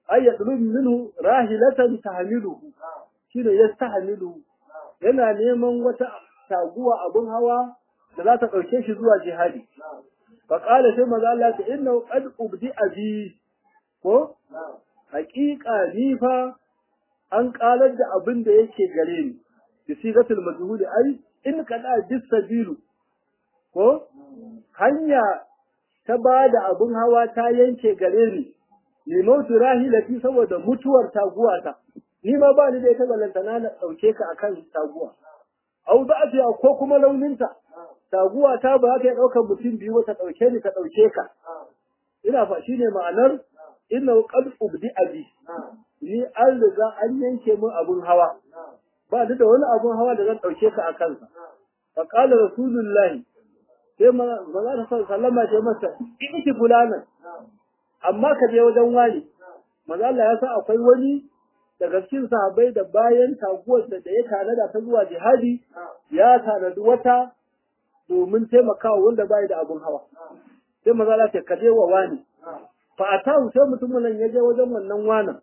ay yatlub minhu rahilatan tahmiluhu shine yastahmiluhu yana neman wata taguwa abun hawa da za ta ɗauke shi zuwa jihadi fa qala sai maza Allah ta inna qad ubdi abi ko haƙiƙa ni fa an ƙalar da abin da yake gare ni bi sigatul majhul ai in kada bisabilu ko hanya ta ba da abin hawa ta yanke gare ni ni mautu rahilati saboda mutuwar taguwata ni ma ba ni da ita balantana na ɗauke ka akan taguwa au da afiya ko kuma launinta taguwa ta ba ta ɗaukar mutum biyu ta ɗauke ni ta ɗauke ka ina fa shine ma'anar inna qad ubdi abi ni an riga an yanke min abun hawa ba ni da wani abun hawa da zan ɗauke ka a kansa fa qala rasulullahi sai maza ta sallama ce masa iki fulanan amma ka je wajen wani maza Allah ya sa akwai wani daga cikin sahabbai da bayan taguwar da ya tanada ta zuwa jihadi ya tanadi wata domin taimakawa wanda bai da abun hawa sai maza Allah ce ka je wa wani fa atahu sai mutumin nan ya je wajen wannan wanan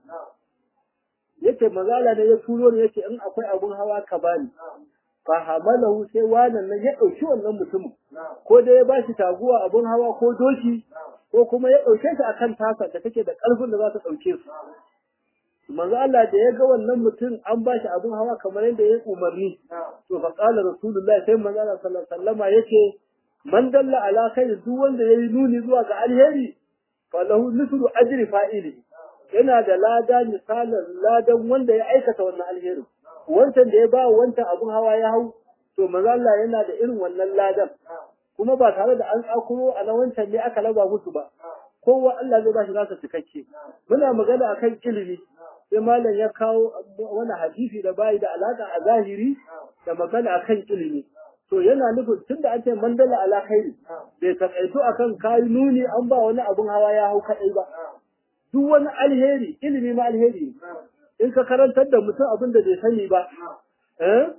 yace maza Allah ne ya turo ne yace in akwai abun hawa ka bani fa hamalahu sai wannan nan ya dauki wannan mutumin ko dai ya bashi taguwa abun hawa ko doki ko kuma ya dauke shi akan tasa da take da karfin da za ta dauke su manzo Allah da ya ga wannan mutum an bashi abun hawa kamar yadda ya umarni to fa qala rasulullahi sai manzo Allah sallallahu alaihi wasallama yace man dalla ala khair duk wanda yayi nuni zuwa ga alheri fa lahu mithlu ajri fa'ili yana da lada misalin ladan wanda ya aikata wannan alherin wancan da ya ba wancan abun hawa ya hau to manzo Allah yana da irin wannan ladan kuma ba tare da an tsakuro a na wancan ne aka laba musu ba kowa Allah zai ba shi nasa cikakke muna magana akan ilimi sai malam ya kawo wani hadisi da bai da alaka a zahiri da magana akan ilimi to yana nufin tunda an ce mandala ala khairi bai takaito akan kai nuni an ba wani abun hawa ya hau kadai ba duk wani alheri ilimi ma alheri in ka karantar da mutum abin da bai sani ba eh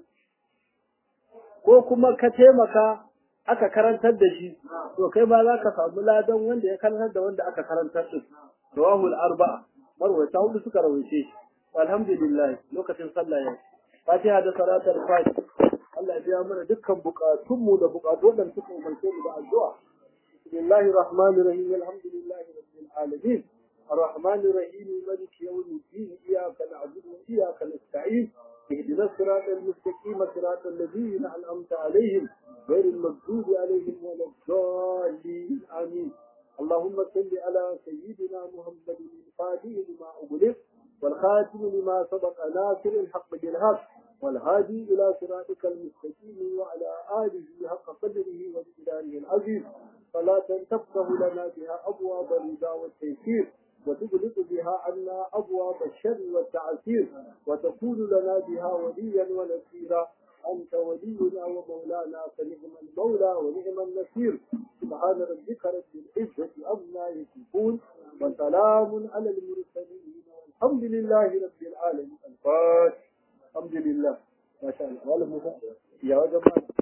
ko kuma ka taimaka aka karantar da shi to kai ma za ka samu ladan wanda ya karantar da wanda aka karantar din rawahul arba'a marwata hudu suka rawaice shi alhamdulillah lokacin sallah ya fatiha da salatul fatiha Allah ya biya mana dukkan bukatunmu da bukatu wadanda suka umarce mu da addu'a bismillahir rahmanir rahim alhamdulillahi rabbil alamin الرحمن الرحيم مالك يوم الدين إياك نعبد وإياك نستعين اهدنا الصراط المستقيم صراط الذين أنعمت عليهم غير المغضوب عليهم ولا الضالين آمين اللهم صل على سيدنا محمد الفاتح لما أغلق والخاتم لما سبق ناصر الحق بالحق والهادي إلى صراطك المستقيم وعلى آله حق قدره ومقداره العظيم فلا تفتح لنا بها أبواب الرضا والتيسير وتغلق بها عنا أبواب الشر والتعسير وتكون لنا بها وليا ونصيرا أنت ولينا ومولانا فنعم المولى ونعم النصير سبحان ربك رب العزة عما يصفون وسلام على المرسلين والحمد لله رب العالمين الفاتح الحمد لله ما شاء الله ولا يا جماعة